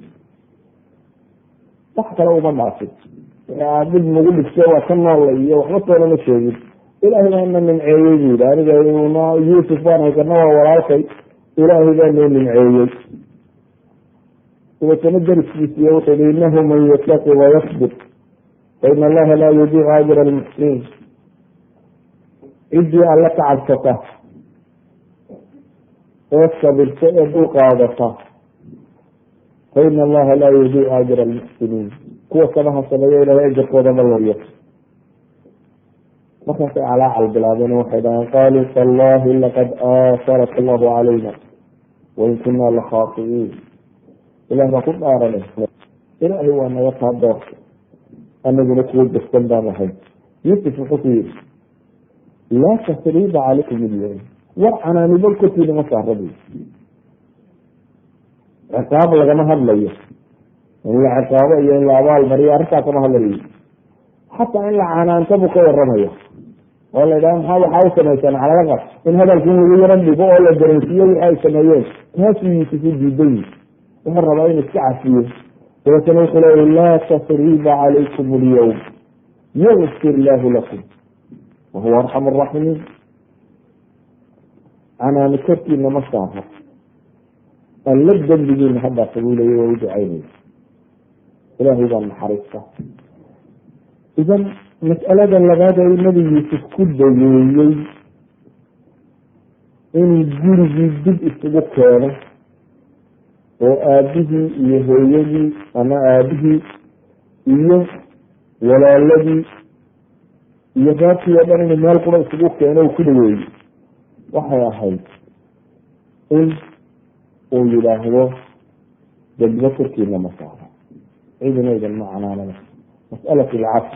wax kale uma dhaafin dhib nagu dhigto waa ka noolla iyo waxba toona ma sheegin ilaahay baa na nimceeyey bu yidhi aniga yuusuf baan hay kana waa walaalkay ilaahay baa noo nimceeyey dabeetana dariskiisiiy wuxuu yihi inahu man yataqi wayasbir faina allaha laa yudiicu ajra almuxsiniin ciddii alle ka cabsata ee sabirta ee dul qaadata faina allaha laa yudiicu ajra almuxsiniin kuwa samaha sameeya ilahay ajarkooda ma looyo markaasay calaacal bilaabeen waxay dhaheen qaaluu tallahi laqad aasarak allahu calayna wain kunaa lakhaaiiin ilah baa ku dhaarane ilaahay waa naga taa doorta anaguna kuwa degsan baan ahay yuusuf wuxuu ku yihi laa tasriiba calaykum ilyawm war canaanibo kortiina ma saarabi ciqaab lagama hadlayo in la ciqaabo iyo in la abaal mariyo arrintaa kama hadlayo xataa in la canaanta buu ka waramaya oo la yidhaha maxaa waxaa u samaysaan calaqaq in hadalkii lagu yaro dhigo oo la dareensiiyo wixi ay sameeyeen taasuu yuusuf u diiday wuxuu rabaa inuu iska cafiyo dabeetana wuxuu leeya laa tasriiba calaykum alyawm yagfir lahu lakum wahuwa arxam araaximiin canaani korkiina ma saaro alla dembigiina haddaasa buu leeya waa u ducaynaya ilaahay baa naxariista idan mas'alada labaad ee nabi yuusuf ku dayeeyey inuu gurigii dib isugu keeno oo aabihii iyo hooyadii ama aabihii iyo walaaladii iyo reerkii oo dhan inuu meel qura isugu keeno ku dhaweeyey waxay ahayd in uu yidhaahdo degmo korkiina ma saaro cidina idan ma canaanada mas'alat alcafr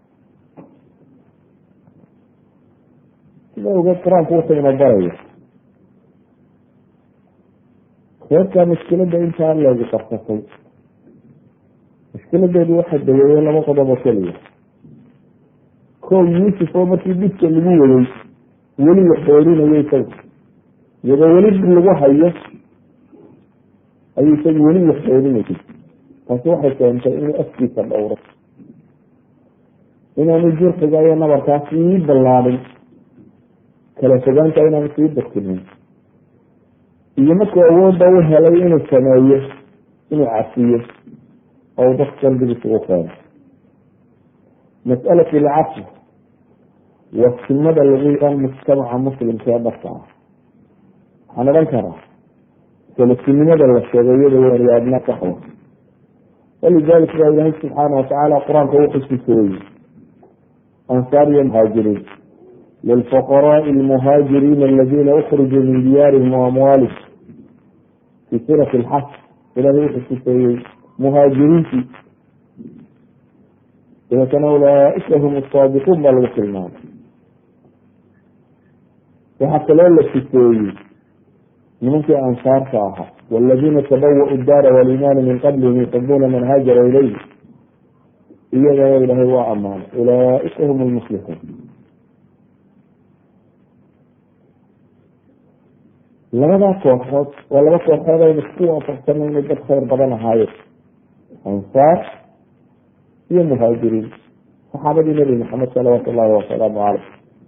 sida ogeed qur-aanku wuxuu ina baraya reerkaa mushkilada intaa leegi qarsatay mushkiladeedu waxaa daweeyey laba qodob oo keliya kow yuusuf oo markii dhibka lagu waday weli la xoorinayay isaga iyadoo weli dhib lagu hayo ayuu isaga weli la xoorinayay taasi waxay keentay inuu afkiisa dhowro inaanu jurxiga iyo nabarkaa sii ballaadhin kala fogaanta inaanu sii darkinin iyo markuu awoodda u helay inuu sameeyo inuu cafiyo oo dad qalbigiisa u keeno mas'alat alcafi waa simada lagu yaqaan mujtamaca muslimka ee dhabka ah waxaan odhan karaa salasinimada la sheegay iyada wariyaadna kaxwa walidalik baa ilaahay subxaana watacaala qur-aanka wuxuu sifeeyey ansaar iyo muhaajiriin lilfuqaraai almuhaajiriina aladina ukrijuu min diyaarihim waamwaalihim fi suurati alxaj ilahay wuxuu sifeeyey muhaajiriintii dabeetana ulaaika hum asaadiquun baa lagu tilmaamay waxaa kaloo la sifeeyey nimankii ansaarka ahaa waladina tabawau daara walimaana min qablihim yuxibuuna man haajara ilayhi iyagana ilaahay waa ammaanay ulaaika hum lmuslixuun labadaa kooxood waa laba kooxood aynu isku waafaqsana inay dad khayr badan ahaayeen ansaar iyo muhaajiriin saxaabadii nebi maxamed salawaatu llahi wasalaamu caleyh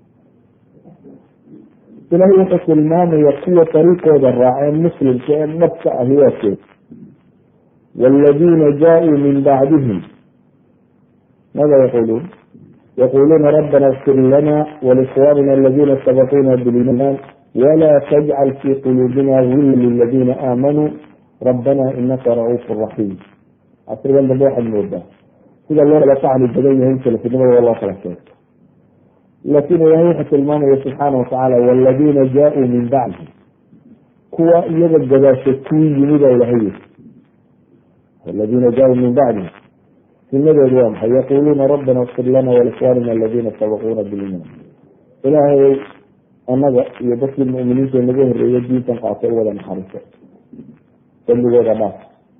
ilahay wuxuu tilmaamaya kuwa dariiqooda raaceen muslimka ee dhabka ahi waa keed wاladiina jaaءuu min bacdihim maada yaquluun yaquluuna rabbana اغfir lana wlikhwanina aladina sabaquuna biliman wla tajcal fi quluubina gila liladina aamanuu rabbana inaka ra'uuf raxiim casrigan dambe waxaad moodaa sida loo kala tacli badan yahay salafinimada waa loo kala sheegto laakin ilahay wuxuu tilmaamaya subxaana watacaala waladina jaaءuu min bacdi kuwa iyaga gadaasha kuu yimi baa ilahay yiri waladina jaaءuu min bacdi sunadeedu waa maxay yaquluuna rabbana اغfir lana walikhwanina aladina sabaquuna biliman ilaahay annaga iyo dadkii muminiinta naga horeeya diintan qaatay wada naxariiso dambigooda dhaaf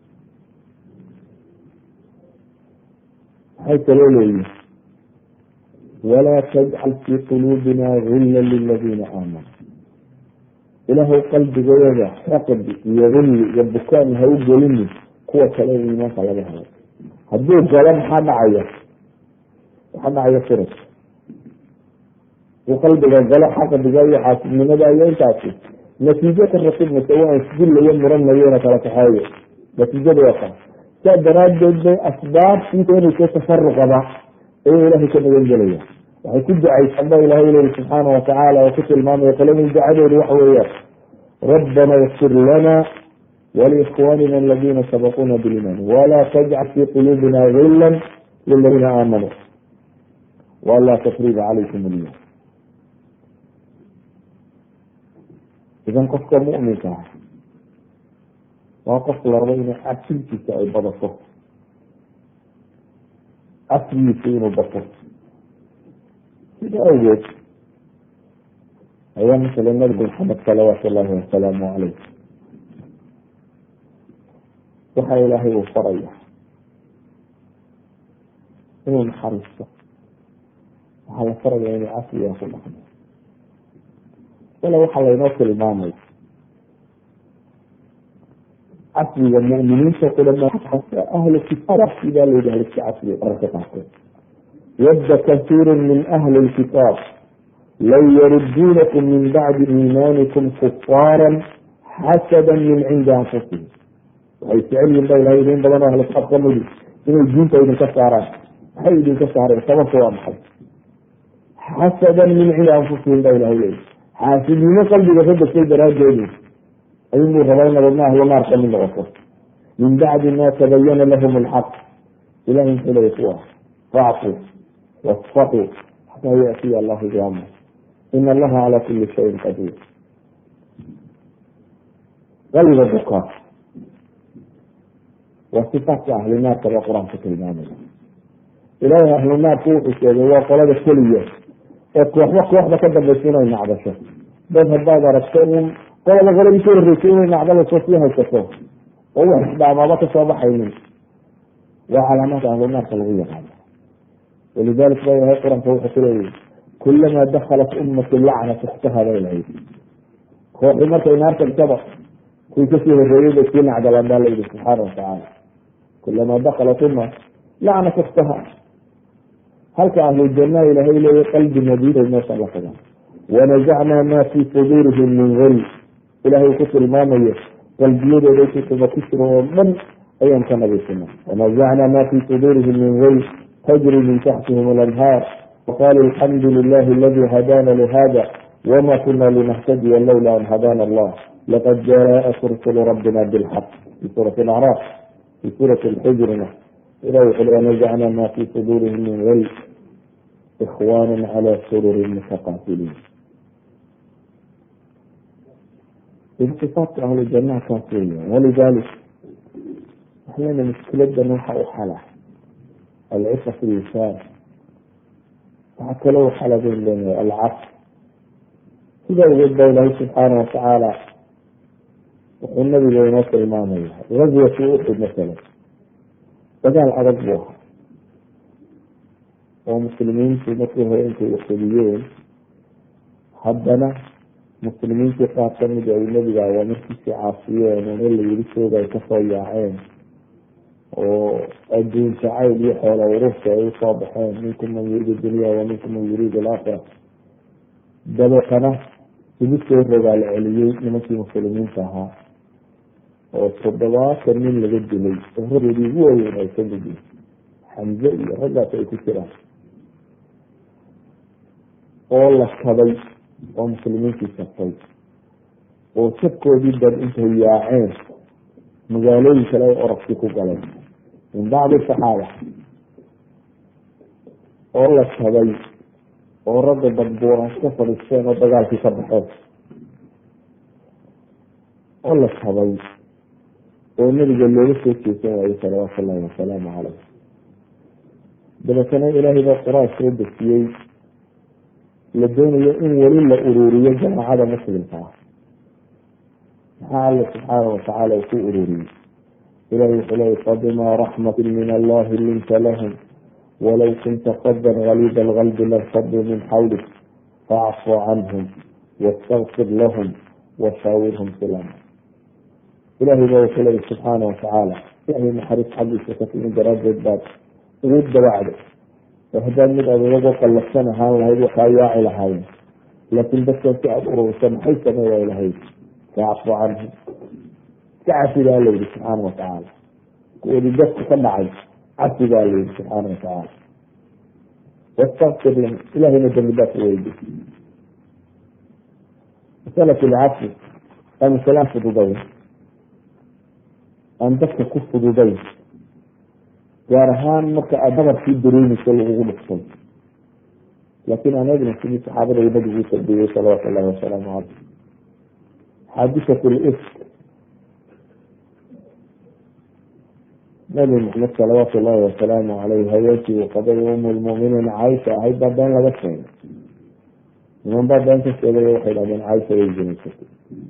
waxay kaloo leeyihin walaa tajcal fii quluubina gilla liladina aamanuu ilaahay qalbigooda xaqdi iyo gulli iyo bukaan ha u gelinin kuwa kale ee iimaanka laga helay hadduu galo maxaa dhacaya waxaa dhacaya firas uu qalbiga galo xaqdiga iyo xaasibnimada iyo intaasi natiijo ka ratibmaysa waa isdillayo muranayo ina kala kaxeeyo natiijada waa kaa saa daraadeed bay asbaabtii keenaysa tafaruqaba ayuu ilahay ka nagan gelaya waxay ku ducaysan ba ilahay leyi subxaana watacaala oo ku tilmaamaya qoladii ducadeedu waxa weeyaan rabbana اغfir lana walikhwanina aladina sabaquuna biliman wala tajcal fi quluubina gila liladina aamanuu wala tafriba calaykum ilyawm idan qofka muminka ah waa qof la rabo inay cabsintiisa ay badato casrigiisa inuu bato sida awgeed ayaa masala nabigu maxamed salawaatu llahi wasalaamu caleyh waxa ilaahay uu faraya inuu naxariisto waxaa la faraya inuu casriga ku dhaqmo wala waxaa laynoo tilmaamay casriga muminiinta kudhama ahlu kitaabkii baa layidhi haliska casriga qararka qaarkood wadda kasiiru min ahli lkitaab law yaruduunakum min bacdi iimaanikum kufaara xasada min cindi anfusihim waxay jecel yihin ba ilahay idin badan oo ahlu kitaab kamidi inay diinta idinka saaraan maxay idinka saareen sababta waa maxay xasadan min cindi anfusihim ba ilahay leeyi xaasidnimo qalbiga ka degtay daraadeedu ayunbuu rabaa in nabadna ahlu naar kamid noqoto min bacdi ma tabayana lahum alxaq ilahi muxuu leeya kuwa facfu wasfaquu xataa yaatiya allahu biamr ina allaha cala kuli shayin qadiir qalbiga bukaa waa sifaatka ahlu naarka baa qur-aanka tilmaamaya ilaahay ahlu naarku wuxuu sheegay waa qolada keliya ee kooxba kooxda ka dambaysa inay nacdasho dad haddaad aragto un qolaba qoladii ka horreysay inay nacdadasoo sii haysato oo wax isdhaamaaba kasoo baxaynin waa calaamaadka ahlu naarka lagu yaqaano walidalik ba ilahay qur-aanka wuxuu ku leeyahy kulamaa dakalat ummatu lacnat ukhtaha bay lahayd kooxi markay naarta gtaba kuwii kasii horeeyey bay sii nacdalaan baa layidhi subxaana watacaala kulamaa dakalat umma lacnat ukhtaha halka ahlu janaa ilahay leeya qalbi nadiiray meesha la tagaan wanazacnaa ma fii suduurihim min gul ilahay ku tilmaamayo qalbiyadooda kutuba ku jiro oo dhan ayaan ka nadiifina wanazacnaa ma fii suduurihim min gul tajri min taxtihim alanhaar waqaaluu alxamdu lilahi aladi hadana lihada wma kuna linahtadiya lawla an hadana allah laqad jaءat rusulu rabbina bilxaq fi suurati acraaf fi suurati lxujrina ilah wuxu le wanazcna ma fi suduurihim min gil ikhwana cala sururi mutaqaabiliin itifaatka ahlu janaha kaas weya walidalik waxlena muskiladan waxa u xala alcifa fi lisaan waxaa kaloo u xala bayn leenahay alcaf sida ogeed ba ilaahay subxaana watacaala wuxuu nabiga inoo tilmaamaya gazwatu uxud masalan dagaal adag buu ahaa oo muslimiintu markii hore intay uxudiyeen haddana muslimiintii qaar kamid ay nebiga awaamirkiisii caasiyeen oo in la yiri jooga ay kasoo yaaceen oo adduun jacayl iyo xoola ururta ay usoo baxeen minkum man yuriidu dunya wa minkum man yuriidu alaakhira dabeetana igu soo rogaal celiyey nimankii muslimiinta ahaa oo toddobaatan nin laga dilay oo radoodii ugu waaweyn ay ka mid yihin xamze iyo raggaas ay ku jiraan oo la kabay oo muslimiintii sabtay oo sabkoodii dan intay yaaceen magaalooyin kale ay oragsi ku galeen min bacdi saxaaba oo la kabay oo ragga badbuuran ka fadhiisteen oo dagaalkii ka baxeen oo la kabay oo nabiga looga soo jeesan waayo salawaatu ullahi wasalaamu caleyh dabeetana ilaahay baa qur-aan soo dejiyey la doonayo in weli la uruuriyo jamaacada muslimka ah maxaa alla subxaana watacaala uu ku ururiyey ilahi wuxuu leeyay fabima raxmati min allahi linta lahum walow kunta fadan galiida alqalbi lanfaduu min xawlik faacfu canhum wastakfir lahum washaawirhum fi lamr ilahay baa wuxuu leeyay subxaana watacaala ilahay naxariis xaggiisa ka timi daraadeed baad ugu dabacday oo haddaad mid adeego qallafsan ahaan lahayd waxaa yaaci lahaayeen laakiin dadkan si aada ururisa maxay samey way lahayd faacfu canhum iska cafi baa layidhi subxaana watacaala kuwoodii dadku ka dhacay cafi baa layidhi subxaana watacaala wastakfir lahum ilahayna dambi daaf weydi masalat lcafi waa masalaan fududayn aan dadka ku fududayn gaar ahaan marka aad dabarkii dareemeyso lagugu dhuftay laakiin aan eegna sidii saxaabada nabigu tarbiyey salawaatu llahi wasalaamu caleyh xaadisat lifk nabi maxamed salawaatu llahi wasalaamu caleyh haweenkii uu qabay umu lmuminiin caaisha ahayd baa been laga sheegay niman baa been ka sheegay waxay dhahdeen caaisha way zinaysatay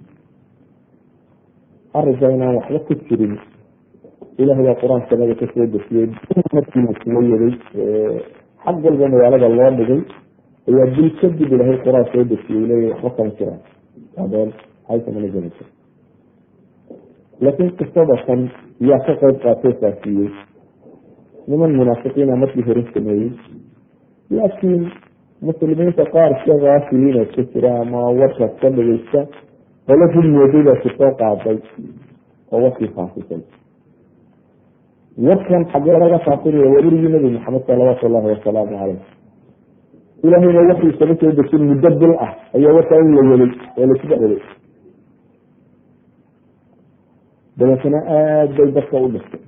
arrinka inaan waxba ku jirin ilahay baa qur-aan sanada kasoo dejiyey markii la soo yaday xag walba magaalada loo dhigay ayaa bil kadib ilahay qur-aan soo dejiyey leeya waxba kama jiraan habeen haysa mana janaysa laakiin qisada kan yaa ka qeyb qaatoo faafiyey niman munaafiqiina markii hore sameeyey laakiin muslimiinta qaar ka kaafiliina ka jira ama warkaas ka dhageysta qolo hudmooday baa kusoo qaaday oo warkii faafisay warkan xagee laga faafinaya waa urigii nabi maxamed salawaatu llahi wasalaamu caleyh ilahayna waxii sama soo dejin muddo bil ah ayaa warkaa in la welay oo laisga celay dabeetana aada bay dadka u dhistay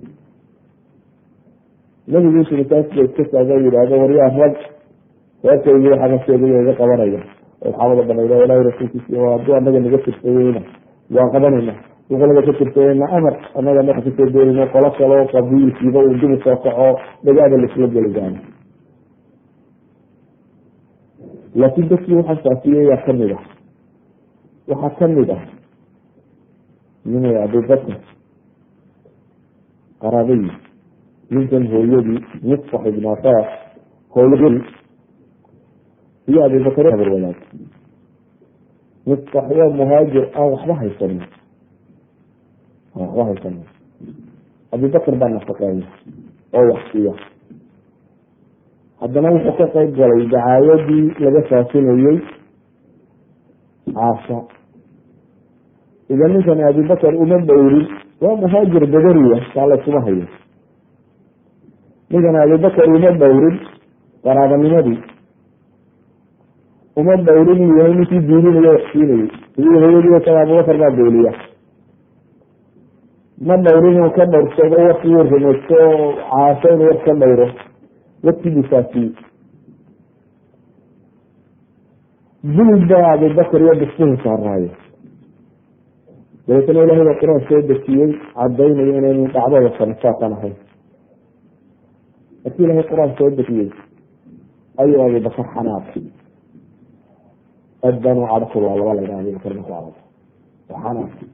nabigu intu masaajidka iska taaga yidhaahdo waryaa rag reerkaygii waxaa ka sheegay iga qabanaya saxaabada banayda ilahi rasuulkiisa hadduu anaga naga tirsadayna waan qabanayna duqolada ka tirsadayna amar anaga naga kasoo geelino qolo kaleo qabiilkiiba uu dib usoo kaco dhagaada laisla geli gaano laakiin dadkii waxaa saafiyaya kamid ah waxaa kamid ah nin abubakr qaraabadii ninkan hooyadii misfax ibn afaas hooyadii iyo abubakr habar wadaag misfax waa muhaajir aan waxba haysanin aan waxba haysanin abubakr baa nafaqeeya oo wax siiya haddana wuxuu ka qeyb galay dacaayadii laga faafinayey caasha idan ninkani abubakar uma dhowrin waa muhaajir badariya kaa laysuma hayo ninkani abubakar uma dhowrin qaraabanimadii uma dhowrin inuu yahay ninkii diilinayo wax siinayey sidii hooyadii isaga abubakar baa beeliya ma dhowrin inuu ka dhowrsado warkii uu rumaysto caasho inuu war ka dhowro warkii buu faafiyey dulid baa abubakar iyo bisbuhu saaraayo dabeetana ilahay baa qur-aan soo dejiyey cadaynayo inaynu dhacdada sanisaatan ahayn markii ilahay qur-aan soo dejiyey ayuu abubakar xanaaqay aad baan u cadho kulaa laba laydhaha abubakar marku cadho waa xanaaqay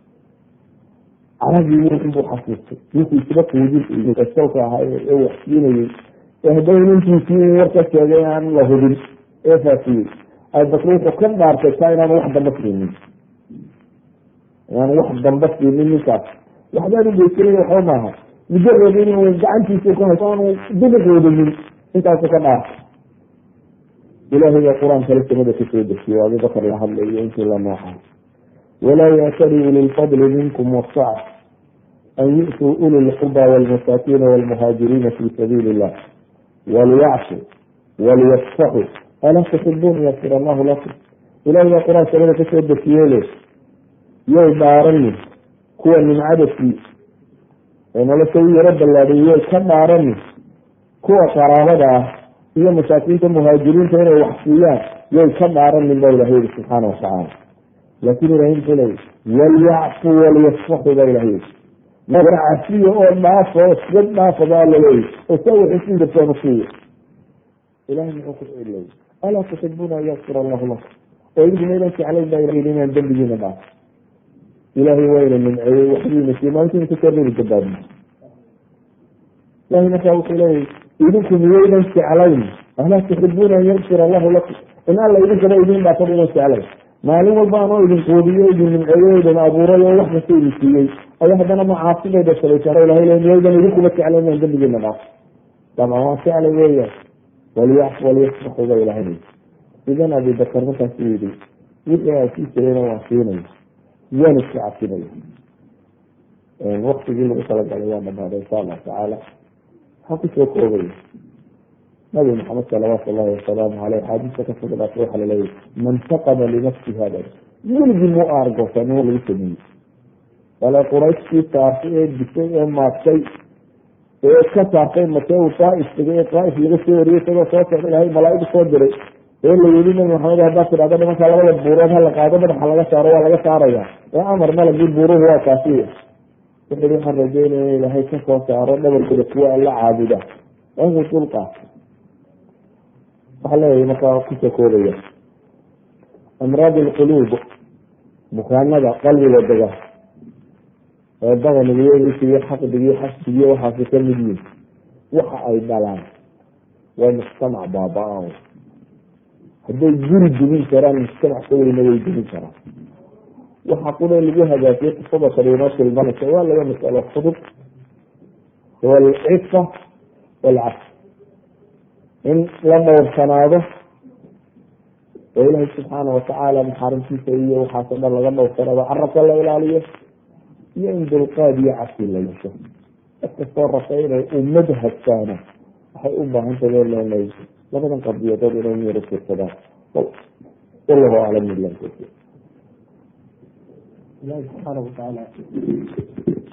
caragii inbuu xasuustay ninkii isba quudin salka ahaa ee waxsiinayey ee haddana ninkiisii in war ka sheegay aan la hubin ee faafiyey abubakar wuxuu ka dhaartay taa inaanu wax damba siinin inaanu wax damba siinin ninkaas waxbaan ugeysanay waxba maaha mujarad inuu gacantiisa ku hayso aanu dubiqoodinin intaasu ka dhaartay ilaahay baa qur-aan kale samada kasoo dejiye o abubakar la hadlayo intii la nooxay walaa yaatali uli lfadli minkum wasaca an yu'tuu uli lqurba walmasaakiina walmuhaajiriina fi sabiili illah waliyacfu waliyasfaxu alaa tuxibuun yakfir allahu lakum ilahay baa qur-aan samada kasoo dejiyele yay dhaaranin kuwa nimcadasii ee nolosha u yaro ballaadhiy yay ka dhaaranin kuwa qaraabada ah iyo masaakiinta muhaajiriinta inay wax siiyaan yay ka dhaaranin ba ilahay yiri subxaana watacaala laakin ilahay muxuu leeyay walyacfu waliyasfaxu ba ilahay yiri cafiya oo dhaafo iska dhaafa baa laleeyay oo saa waxisiin dartoon usiiya ilahay muxuu ku celiyay alaa tuxibuuna an yakfir allahu lakum oo idinku maydan jeclayn ba ilahay inaan dembigiina dhaafo ilahay waa ina nimceeyey waxdiina siiy maalintiina kakarribi gabaadna ilahay markaa wuxuu leeyahy idinku miyaydan jeclayn alaa tuxibuuna an yakfir allahu lakum in alla idinkaba idin dhaafo idan jeclayn maalin walba anoo idin quudiyo idin nimceeyo idin abuuray oo wax kasta idin siiyey ayaa haddana macaasibayda salaysaa ilahay le miyaydan idinkuba jeclayn inaan dembigiina dhaafo dabcan waa jeclay weeyaan waliyacfu waliyasfaxu ba ilahay idan abibakar markaasu yidhi wixii aan sii jirayna waan siinaya waan iska cabsinaya waktigii lagu talagalay waa dhamaaday insha allahu tacaala waxaa kusoo koobaya nabi maxamed salawaatu llahi wasalaamu aleyh xaadiista ka sugnaatay waxaa laleeyahy man taqama linafsi hada weligii mu aargoosan in lagu sameeyey wala qurayshkii saartay ee disay ee maadtay ee ka saartay matee uu daaif tegay ee daaif laga soo wariyey isagoo soo socda ilahay malaaig soo diray ee la yidhi nabi maxamed haddaad tidhahdo nimanka labada buurood hala qaado madaxa laga saaro waa laga saaraya ee amar malagii buuruhu waa kaasiya wuxuui waxaan rajeynaya in ilaahay kasoo saaro dhabarkooda kuwa alla caabuda waa inuu dulqaato waxaa leeyahay markaa kusoo koobaya amraad alquluub bukaanada qalbiga dega ee badanigiyo xaqdigiyo xasdigiyo waxaasi ka mid yihin waxa ay dhalaan waa mujtamac baaba-a hadday guri dumin karaan mujtamac ka weyna way dumin karaan waxa qura lagu hagaajiyay qisada kale inoo tilmaanaysa waa laga masalo fudud huwa alcifa walcaf in la dhowrsanaado oo ilaahay subxaana watacaala maxaarimtiisa iyo waxaasoo dhan laga dhowrsanaado carabka la ilaaliyo iyo in dulqaad iyo cafi la yeesho dadkastoo rasa inay ummad hagtaana waxay u baahan tahay leenay labadan qadiyadood inay miyaro fiirsadaan wallahu aclam billahi tawfiiq ilahi subxaana watacaala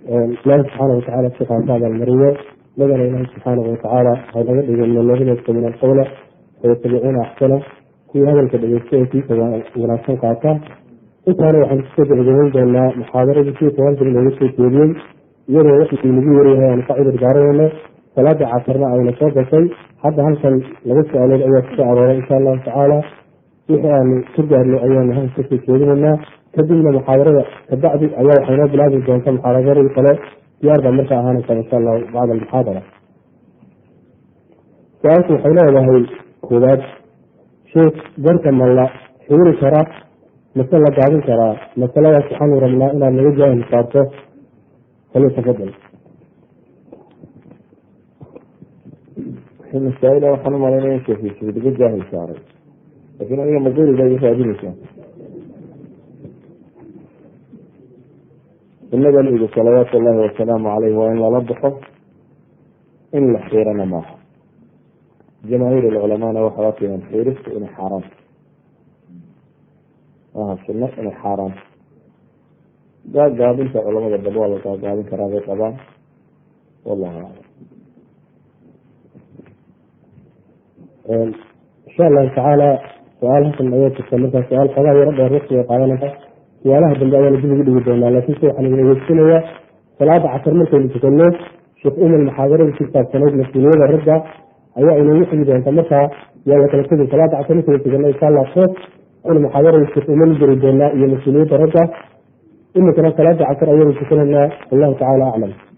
ilaahi subxaana watacaala siqaan ka abaalmariyo nagana ilaahi subxaanahu watacaala haynaga dhigo minaladiina min alqawla fayatabicuuna axsana kuwii hadalka dhegeysta ee kiisa wanaagsan qaata intaana waxaan kusoo gabagabayn doonaa muxaadaradii kii tobankan looga soo jeediyey iyadoo wixii nagu yaryahay aanu ka cudur daaranayno salaada casarna ayna soo gashay hadda halkan laba su-aalood ayaa kusoo arooray insha allahu tacaala wixii aanu ka gaarnay ayaanu halka kasoo jeedinaynaa kadibna muxaadarada kabacdi ayaa waxay noo bilaabi doonta muxaadaradii kale diyaar baa markaa ahaanaysa insha allahu bacda almuxaadara su-aalku waxay leedahay koowaad sheekh garka ma la xiiri karaa mase la gaabin karaa masaladaas waxaanu rabnaa inaad naga jaahil saarto fali tafadal masaa-ila waxaan umalaynaya in sheekhiisa laga jaahil saaray lakin adiga mazuri baa iga raadinaysaa sunada nabigu salawaatu llahi wasalaamu caleyh waa in lala baxo in la xiirana maaha jamaahiir alculamaana waxay arkayaan xiiristu inay xaaraan maaha sunno inay xaaraan gaagaabinta culamada dab waa la gaagaabin karaa bay qabaan wallahu aclam insha allahu tacaala su-aal halkan ayaa jirta markaa su-aal xoogaa yaro dheer waqti ay qaadanaysa su-aalaha dambe ayaana dib ugu dhigi doonaa laakiin se waxaan idin ageegsinayaa salaada casar markaynu tukanno sheekh umar muxaadarada ku saabsanayd mas-uuliyada ragga ayaa inoogu xigi doonta markaa yaa la kala tegay salaada casar markaynu tukanno insha allah sheekh aynu muxaadarada sheekh umar u jeri doonaa iyo mas-uuliyadda ragga iminkana salaada casar ayaynu tukanaynaa wallahu tacaala aclam